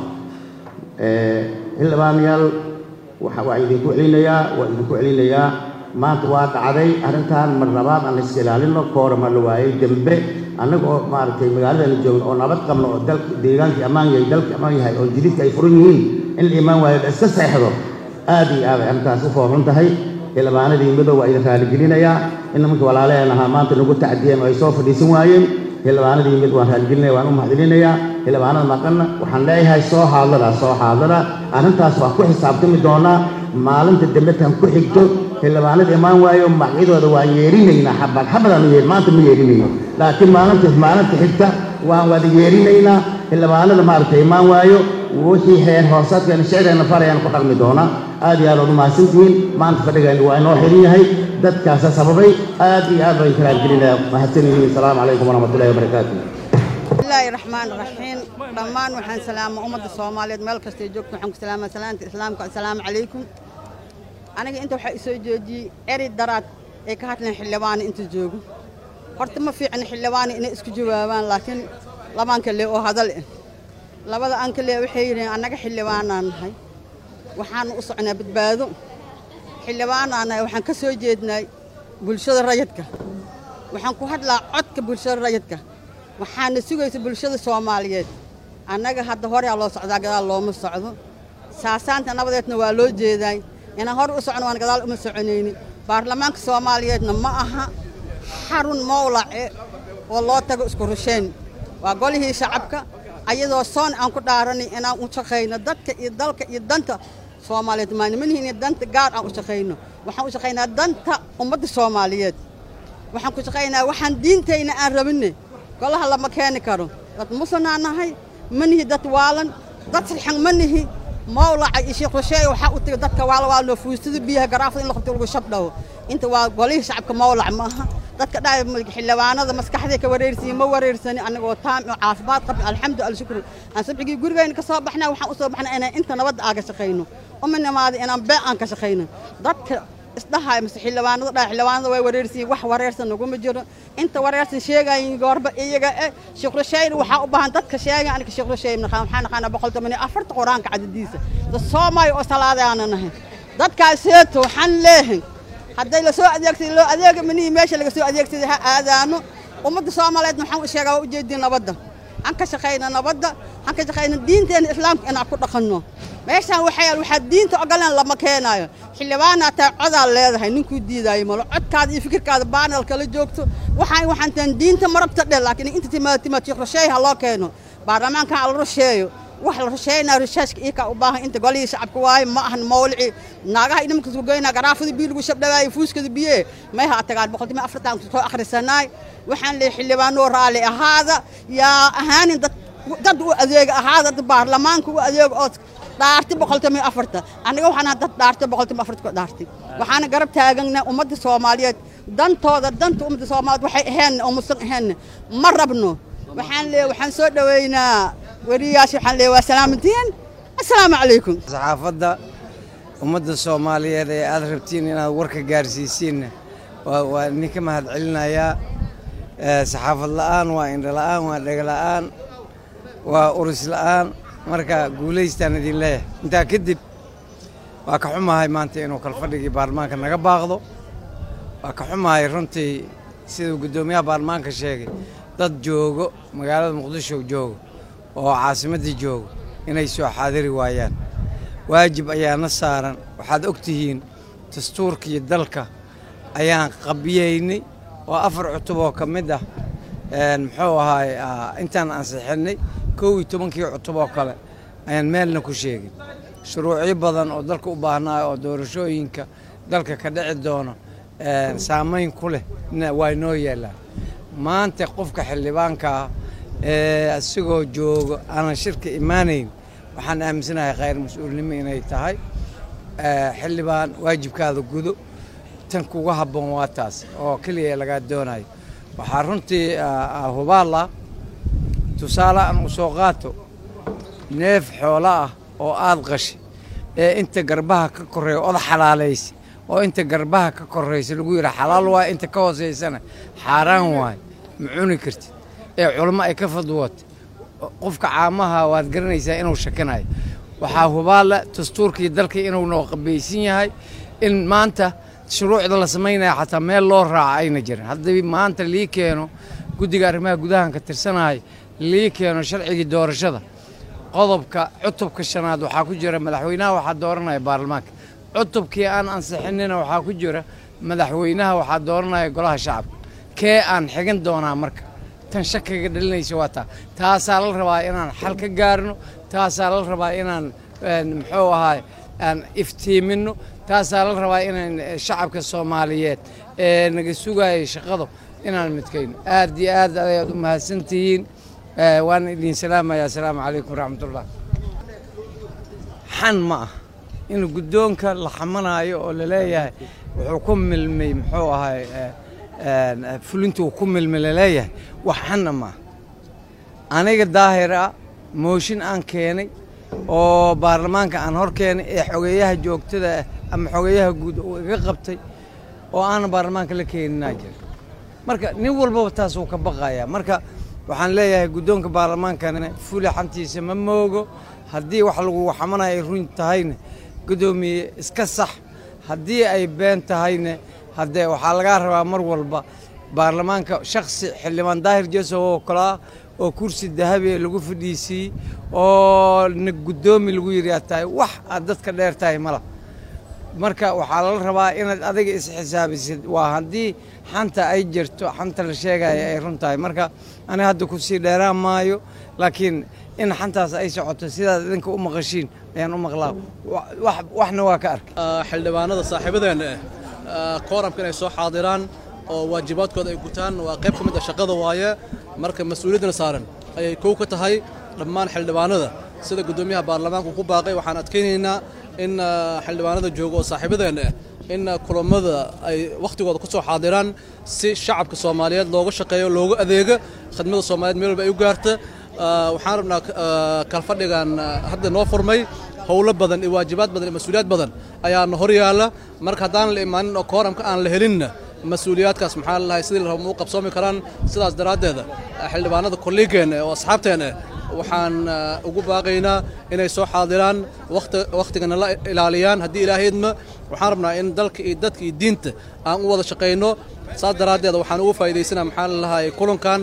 xildhibaanayaal waa idinku celinayaa waa idinku celinayaa maanta waa dhacday arrintan mar labaad aan la iska ilaalino koorama la waayey dembe annaga oo maaragtay magaaladana joogno oo nabad qabno oo dalka deegaankii ammaan yahay dalka ammaan yahay oo jididka ay furan yihiin in la imaan waayo la iska seexdo aad iyo aad ay arrintaas u foorun tahay xildhibaanadii midow waa idin raaligelinayaa in nimanka walaalaheen ahaa maanta nagu tacdiyeen oo ay soo fadhiisan waayeen xildhibaanadii mid waan raaligelinaya waan u mahadcelinayaa xildhibaanada maqanna waxaan leeyahay soo xaadara soo xaadara arrintaas waa ku xisaabtami doonaa maalinta dambe tan ku xigto xildhibaanada imaan waayo magacyadooda waan yeerinaynaa xabad xabadaan yeer maanta ma yeerinayno laakiin maalinta maalinta xigta waan wada yeerinaynaa xildhibaanada maaragtay imaan waayo wixii heer hoosaadkeena sharcigeena farayaan ku dhaqmi doonaa aad iyo aad ood umahadsantihiin maanta fadhigeena waa inoo xiran yahay dadkaasa sababay aad iyo aad baan karaargelinaya mahadsan yihiin asalaamu calaykum waraxmatullahi wabarakaatu bismillaahi raxmaan raxiim dhammaan waxaan salaamaa ummadda soomaaliyeed meel kastay joogto waxaan ku salaamaa salaanta islaamka assalaamu calaykum aniga inta waxaa isoo joojiyey eri daraad ay ka hadleen xildhibaana inta joogo horta ma fiicna xildhibaana inay isku jawaabaan laakiin labaan kale oo hadal eh labada aan kale waxay yidhaheen annaga xildhibaanaan nahay waxaanu u socnaa badbaado xildhibaanaan nahay waxaan ka soo jeednay bulshada rayidka waxaan ku hadlaa codka bulshada rayidka waxaana sugaysa bulshada soomaaliyeed annaga hadda horea loo socdaa gadaal looma socdo saasaanta nabadeedna waa loo jeedaay inaan hore u socno waan gadaal uma soconayni baarlamaanka soomaaliyeedna ma aha xarun mowlace oo loo tago isku rusheyn waa golihii shacabka ayadoo soon aan ku dhaaranay inaan u shaqayno dadka iyo dalka iyo danta soomaaliyeed maanimanhiin danta gaar aan u shaqayno waxaan u shaqaynaa danta ummadda soomaaliyeed waxaan ku shaqaynaa waxaan diintayna aan rabinne golaha lama keeni karo dad musanaa nahay ma nihi dad waalan dad sirxan ma nihi mawlaca iyo sheekh rusheeye waxaa u tagay dadka waala waalno fuustada biyaha garaafada in la qabto lagu shabdhawo inta waa golihii shacabka mawlac ma aha dadka dhaay xildhibaanada maskaxday ka wareersiye ma wareersani anagoo taam oo caafimaad qabna alxamdu alshukru aan sabxigii gurigayna ka soo baxnaa waxaan u soo baxnaa inaan inta nabadda aaga shaqayno uma nimaada inaan bee aan ka shaqayno dadka isdhahay mise xildhibaanada dhaa xildhibaanada way wareersiin wax wareersan naguma jiro inta wareersan sheegayin goorba iyaga e sheekh rusheyn waxaa u baahan dadka sheega aniga sheekh rusheyn waxaan naqaanaa boqol toban iyo afarta qur-aanka cadadiisa dad soomaaliya oo salaadaana nahay dadkaaseeto waxaan leehay hadday lasoo adeegsaday loo adeega manihii meesha laga soo adeegsaday ha aadaano ummadda soomaaliyeedna waxaan u sheegaa waa ujeedin nabadda han ka shaqayna nabadda han ka shaqayna diinteena islaamka inaan ku dhaqanno meeshaan waxaa yaal waxaa diinta ogoleen lama keenaayo xildhibaanaa tahay codaa leedahay ninkuu diidaayo malo codkaada iyo fikirkaada baanal kala joogto waxaan waxaan tahan diinta ma rabta dhe laakiin inta timaad timaad sheekh rasheey ha loo keeno baarlamaanka ha la rusheeyo wax la rusheynaa rushaashka iyakaa u baahan inta golihii shacabka waaye ma ahan mawlici naagaha idhamanka isku goynaa garaafada biyo lagu shabdhawaaye fuuskada biye may ha tagaan boqolkiiba afartan soo akhrisanaay waxaan leeyahay xildhibaanoo raalli ahaada yaa ahaanin dad dad u adeega ahaada dad baarlamaanka u adeega oo dhaartay boqolkiiba afarta aniga waxaan ahaa dad dhaartay boqolkiiba afarta ku dhaartay waxaana garab taaganaa ummadda soomaaliyeed dantooda danta ummadda soomaaliyeed waxay aheen oo musan aheen ma rabno waxaan leeyahay waxaan soo dhoweynaa weriyaasha waxaan leeyahay waa salaamantiin assalaamu calaykum saxaafadda ummadda soomaaliyeed ee aad rabtiin inaad warka gaarsiisiinna waa waa idinka mahad celinayaa Eh, saxaafad la'aan waa indho la'aan waa dhega la'aan waa uris la'aan marka guulaystaan idin leeyahay intaa kadib waa ka xumahay maanta inuu kalfadhigii baarlamaanka naga baaqdo waa ka xumahay runtii siduu guddoomiyaha baarlamaanka sheegay dad joogo magaalada muqdisho joogo oo caasimaddii joogo inay soo xaadiri waayaan waajib ayaana saaran waxaad og tihiin dastuurkii dalka ayaan qabiyeynay oo afar cutub oo ka mid ah een, muxuu ahaay ah, intaan ansixinnay kow iyo tobankii cutub oo kale ayaan meelna ku sheegin shuruucyo badan oo dalka u baahnaa oo doorashooyinka dalka ka dhici doono een, saamayn ku leh na- waa inoo yeelaan maanta qofka xildhibaanka ah ee isagoo joogo aanan shirka imaanayn waxaan aaminsanahay khayr mas-uulnimo inay tahay Eh, xildhibaan waajibkaada gudo tan kuga habboon waa taas oo keliya lagaa doonayo waxaa runtii ah, ah, hubaal ah tusaale aan u soo qaato neef xoolo ah oo aad qashay ee inta garbaha ka korreeya oda xalaalaysa oo inta garbaha ka korraysa lagu yidhaa xalaal waay inta ka hoosaysana xaaraan waay ma cuni kartid ee culmo ay ka fadwootay qofka caamaha waad garanaysaa inuu shakanayo waxaa hubaala dastuurkii dalkii inuu noo qabaysan yahay in maanta shuruucda la samaynaya xataa meel loo raaca ayna jirin haddii maanta lii keeno guddiga arrimaha gudahan ka tirsanahay lii keeno sharcigii doorashada qodobka cutubka shanaad waxaa ku jira madaxweynaha waxaa dooranaya baarlamaanka cutubkii aan ansixinina waxaa ku jira madaxweynaha waxaa dooranaya golaha shacabka kee aan xigin doonaa marka tan shakiga dhalinaysa waa taa taasaa la rabaa inaan xal ka gaarno taasaa la rabaa inaan een, muxuu ahaay aan iftiiminno taasaa la rabaa inaan eh, shacabka soomaaliyeed ee naga sugayay shaqadu inaan midkayno aad iyo aad ayaad u mahadsantihiin Eh, waan idin salaamaya asalaamu calaykum waraxmatullah xan ma ah in guddoonka la xamanaayo oo la leeyahay wuxuu ku milmay muxuu ahay eh, een, fulintuu ku milmay la leeyahay wax xanna ma ah aniga daahir ah mooshin aan keenay oo baarlamaanka aan hor keenay ee xogeeyaha joogtada ah ama xogeeyaha guud uu iga qabtay oo aanan baarlamaanka la keeninaa jira marka nin walbaba taas uu ka baqaya marka waxaan leeyahay guddoonka baarlamaankana fuli xantiisa ma moogo haddii wax lagu xamanayo ay run tahayna guddoomiye iska sax haddii ay been tahayna haddee waxaa lagaa rabaa mar walba baarlamaanka shaksi xildhibaan daahir jesow oo kale ah oo kursi dahabi lagu fadhiisiiyey oo na guddoomi lagu yidhi aad tahay wax aad dadka dheer tahay mala marka waxaa lala rabaa inaad adiga isxisaabisid waa haddii xanta ay jirto xanta la sheegaya ay run tahay marka aniga hadda kusii dheeraan maayo laakiin in xantaas ay socoto sidaad idinka u maqashiin ayaan u maqlaa Wa- wax- waxna waa ka arkay xildhibaanada saaxiibadeena ah kooramka inay soo xaadiraan oo waajibaadkooda ay gutaan waa qayb ka mid ah shaqada waaye marka mas-uuliyaddana saaran ayay kow ka tahay dhammaan xildhibaanada sida guddoomiyaha baarlamaanka uu ku baaqay waxaan adkaynaynaa in ah, xildhibaanada jooga oo saaxiibadeena ah in ah, kulammada ay wakhtigooda ku soo xaadiraan si shacabka soomaaliyeed looga shaqeeyo loogu adeego khidmada soomaaliyeed meel walba ay u gaarta Ah, waxaan rabnaa ah, kalfadhigan ah, hadda noo furmay howlo badan iyo waajibaad badan iyo mas-uuliyaad badan ayaana hor yaalla marka haddaan la imaanin oo kooramka aan la helinna mas-uuliyaadkaas maxaa la lahay sidii la rabo ma u qabsoomi karaan sidaas daraaddeeda ah, xildhibaanada kolliigeenna oo asxaabteena ah, waxaan ah, ugu baaqaynaa inay soo xaadiraan waqti waqtigana la ilaaliyaan haddii ilaahaydma waxaan rabnaa in dalka iyo dadka iyo diinta aan u wada shaqayno saas daraaddeeda waxaan ugu faa'iidaysanaa maxaa la lahay kulankan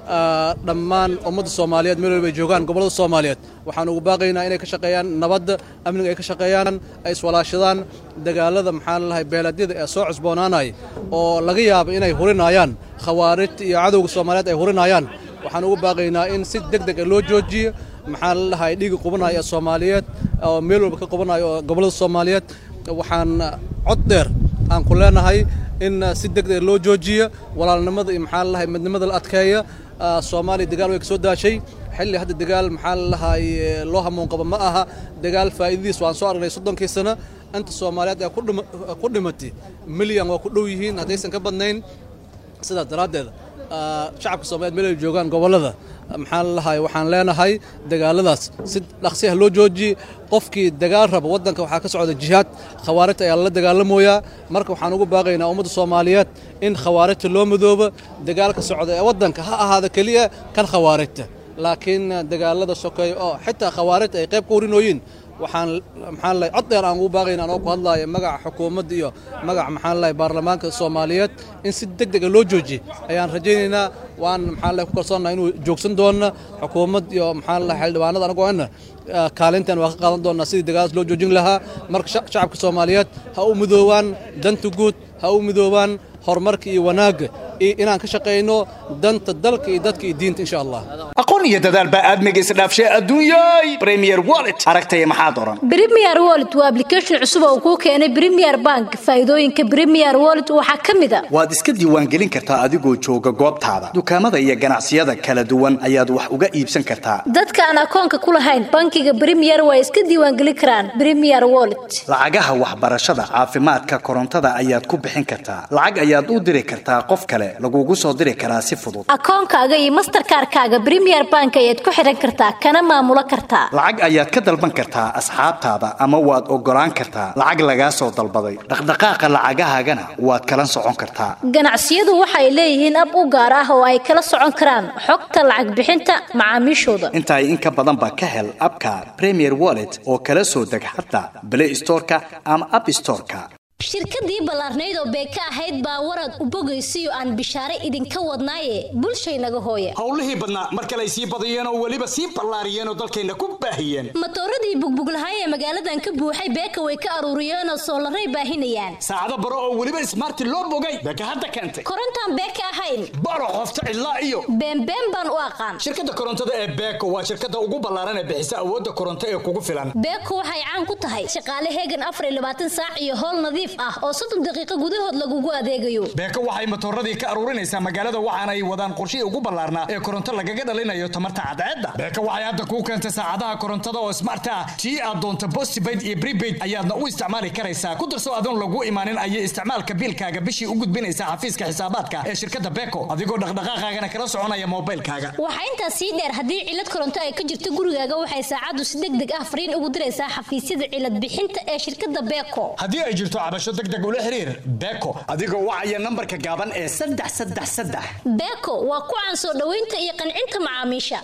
ah, dhammaan ummadda soomaaliyeed meel walba ay joogaan gobollada soomaaliyeed waxaan ugu baaqaynaa inay ka shaqeeyaan nabadda amniga ay ka shaqeeyaan ay iswalaashadaan dagaalada maxaan lahay beeladyada ee soo cusboonaanaya oo laga yaabo inay hurinayaan khawaarijta iyo cadowga soomaaliyeed ay hurinayaan waxaan ugu baaqaynaa in si deg deg ah loo joojiyo maxaa la dhahay dhiiga qubanaya ee soomaaliyeed oo meel walba ka qubanaya oo gobollada soomaaliyeed waxaan cod dheer aan ku leenahay in si deg deg loo joojiyo walaalnimada iyo maxaa la dhahay midnimada la adkeeya Ah, soomaaliya dagaal way ka soo daashay xilli hadda dagaal maxaa la dhahay loo hamuun qabo ma aha dagaal faa'iidadiis waan soo aragnay soddonkii sano inta soomaaliyeed ee ku dhima- ku dhimatay milyan waa ku dhow yihiin haddaysan ka badnayn sidaas daraaddeed ah, shacabka soomaaliyeed meel ay joogaan gobollada maxaa la dhahay waxaan leenahay dagaaladaas si dhaqsi ah loo joojiye qofkii dagaal raba waddanka waxaa ka socda jihaad khawaarijta ayaa lala dagaalamoyaa marka waxaan ugu baaqaynaa ummadda soomaaliyeed in khawaarijta loo midoobo dagaalka socda ee waddanka ha ahaada keliya kan khawaarijta laakiin dagaalada sokeeya oo xitaa khawaarijta ay qayb ka warinooyiin waxaan maxaan lahay cod dheer aan ugu baaqayna anoo ku hadlaaya magaca xukuumadda iyo magaca maxaan lahay baarlamaanka soomaaliyeed in si deg dega loo joojiye ayaan rajaynaynaa waan maxaan lahay ku kalsoonnahay inuu joogsan doona xukuumad iyo maxaan lahay xildhibaanada anagoo ana kaalintan waa ka qaadan doonaa sidii dagaaladaas loo joojin lahaa marka sha- shacabka soomaaliyeed ha u midoobaan danta guud ha u midoobaan horumarka iyo wanaagga iyo inaan ka shaqayno danta dalka iyo dadka iyo diinta insha allah aqoon iyo dadaal baa aadmiga isdhaafshay adduunyay premier wallet aragtaya maxaa doran Premier Wallet waa application cusub oo kuu keenay Premier Bank. Faa'iidooyinka Premier Wallet waxaa ka mid ah waad iska diiwaangelin kartaa adigoo jooga goobtaada dukaamada iyo ganacsiyada kala duwan ayaad wax uga iibsan kartaa dadka aan akoonka ku lahayn bankiga Premier way iska diiwaangelin karaan Premier Wallet. lacagaha waxbarashada caafimaadka korontada ayaad ku bixin kartaa lacag ayaad u diri kartaa qof kale lagugu soo diri karaa si fudud Akoonkaaga iyo Mastercard-kaaga Premier Bank ayaad ku xiran kartaa kana maamulo kartaa. lacag ayaad ka dalban kartaa asxaabtaada ama waad ogolaan kartaa lacag lagaa soo dalbaday dhaqdhaqaaqa lacagahaagana waad kala socon kartaa Ganacsiyadu waxay leeyihiin ab u gaar ah oo ay kala socon karaan xogta lacag bixinta macaamiishooda. intaay in ka badan ba ka hel abka premier wallet oo kala soo deg xataa play storeka ama app storeka shirkadii ballaarnayd oo beeka ahayd baa warad u bogaysiyo aan bishaare idinka wadnaaye bulshaynaga hooya howlihii badnaa mar kale ay sii badiyeen oo weliba sii ballaariyeen oo dalkeenna ku baahiyeen matooradii bugbuglahay ee magaaladan ka buuxay beeka way ka aruuriyeen oo soolaray baahinayaan saacado baro oo weliba ismaarti loo bogay beeka hadda keentay korontaan beeka ahayn baro qofta cidlaa iyo beenbeen baan u aqaan shirkadda korontada ee beeko waa shirkadda ugu ballaaran ee bixisa awoodda koronto ee kugu filan beeko waxay caan ku tahay shaqaale heegan afar iyo labaatan saac iyo howl nadiif ah oo soddon daqiiqo gudahood lagugu adeegayo beeko waxay matooradii ka aruurinaysaa magaalada waxaana ay wadaan qorshihii ugu ballaarnaa ee koronto lagaga dhalinayo tamarta cadceedda beeko waxay hadda kuu keentay saacadaha korontada oo smart ah tii aad doonto postpaid iyo prepaid ayaadna u isticmaali karaysaa ku darso adoon lagu imaanin ayay isticmaalka biilkaaga bishii u gudbinaysaa xafiiska xisaabaadka ee shirkadda beeko adigoo dhaqdhaqaaqaagana kala soconaya moobilkaaga waxaa intaas sii dheer haddii cilad koronto ay ka jirto gurigaaga waxay saacaddu si deg deg ah fariin ugu diraysaa xafiisyada cilad bixinta ee shirkadda beeko haddii ay jirto cabasho deg deg ula xiriir beeko adigoo wacaya nambarka gaaban ee saddex saddex saddex beeko waa ku caan soo dhoweynta iyo qancinta macaamiisha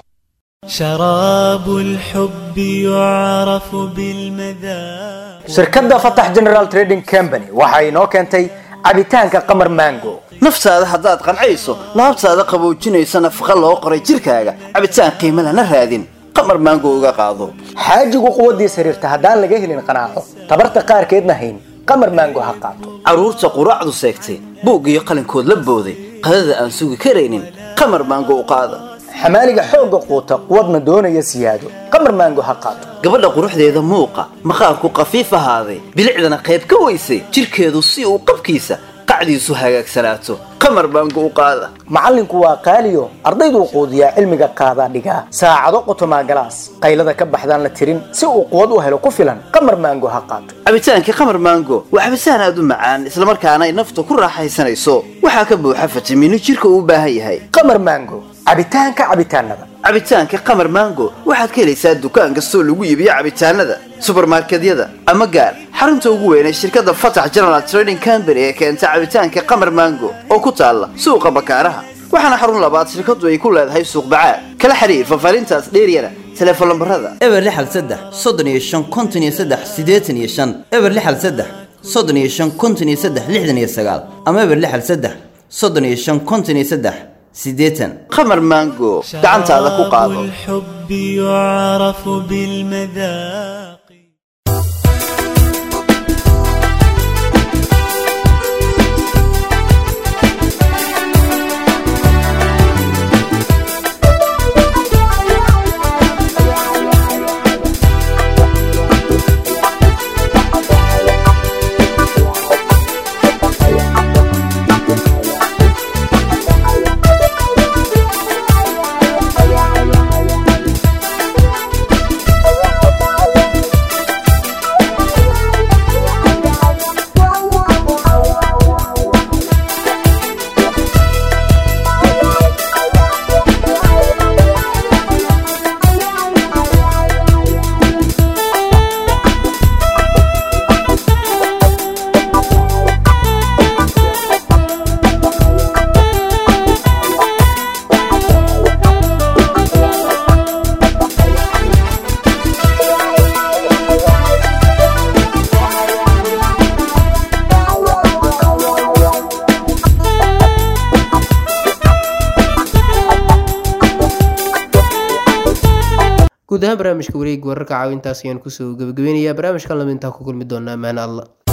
شراب الحب يعرف بالمذاق shirkadda fatax general trading company waxa inoo keentay cabitaanka qamar mango naftaada haddaad qancayso laabtaada qaboojinayso nafaqa loo qoray jirkaaga cabitaan qiimo lana raadin qamar maango uga qaado xaajigu quwaddiis xiriirta haddaan laga helin qanaaco tabarta qaarkeedna hayn qamar mango ha qaato carruurta quraacdu seegtay buug iyo qalinkood la booday qadada aan sugi karaynin qamar maango u qaada xamaaliga xoogga quuta quwadna doonaya siyaado qamar mango ha qaato gabadha quruxdeeda muuqa maqaarku qafiif ahaaday bilicdana qayb ka weysay jirkeedu si uu qabkiisa qacdiisu hagaagsanaato qamar maango u qaada macallinku waa qaaliyo ardayduu quudiyaa cilmiga qaadaa dhigaa saacado qotomaa galaas qaylada ka baxdaan la tirin si uu quwad u helo ku filan qamar mango ha qaato cabitaankii qamar maango waa cabitaan aad u macaan islamarkaana ay nafta ku raaxaysanayso waxaa ka buuxa fitamiino jirka uu u baahan yahay qamar mango cabitaanka cabitaanada cabitaanka qamar maango waxaad ka helaysaa dukaan kastoo lagu iibiyo cabitaanada subarmarkedyada ama gaar xarunta ugu weyn ee shirkadda fatax general trading company ee keenta cabitaanka qamar maango oo ku taalla suuqa bakaaraha waxaana xarun labaad shirkadu ay ku leedahay suuq bacaad kala xiriir faahfaahintaas dheeryana teleefon lambarada eber lixal saddex soddon iyo shan konton iyo saddex siddeetan iyo shan eber lixal saddex soddon iyo shan konton iyo saddex lixdan iyo sagaal ama eber lixal saddex soddon iyo shan konton iyo saddex siddeetan qamar maango gacantaada ku qaado الحب يعرف بالمذاق guud ahaan barnaamijka wareeg wararka caawintaas ayaan kusoo gabagabeynayaa barnaamijkan lama intaa ku kulmi doonaa ammaan alla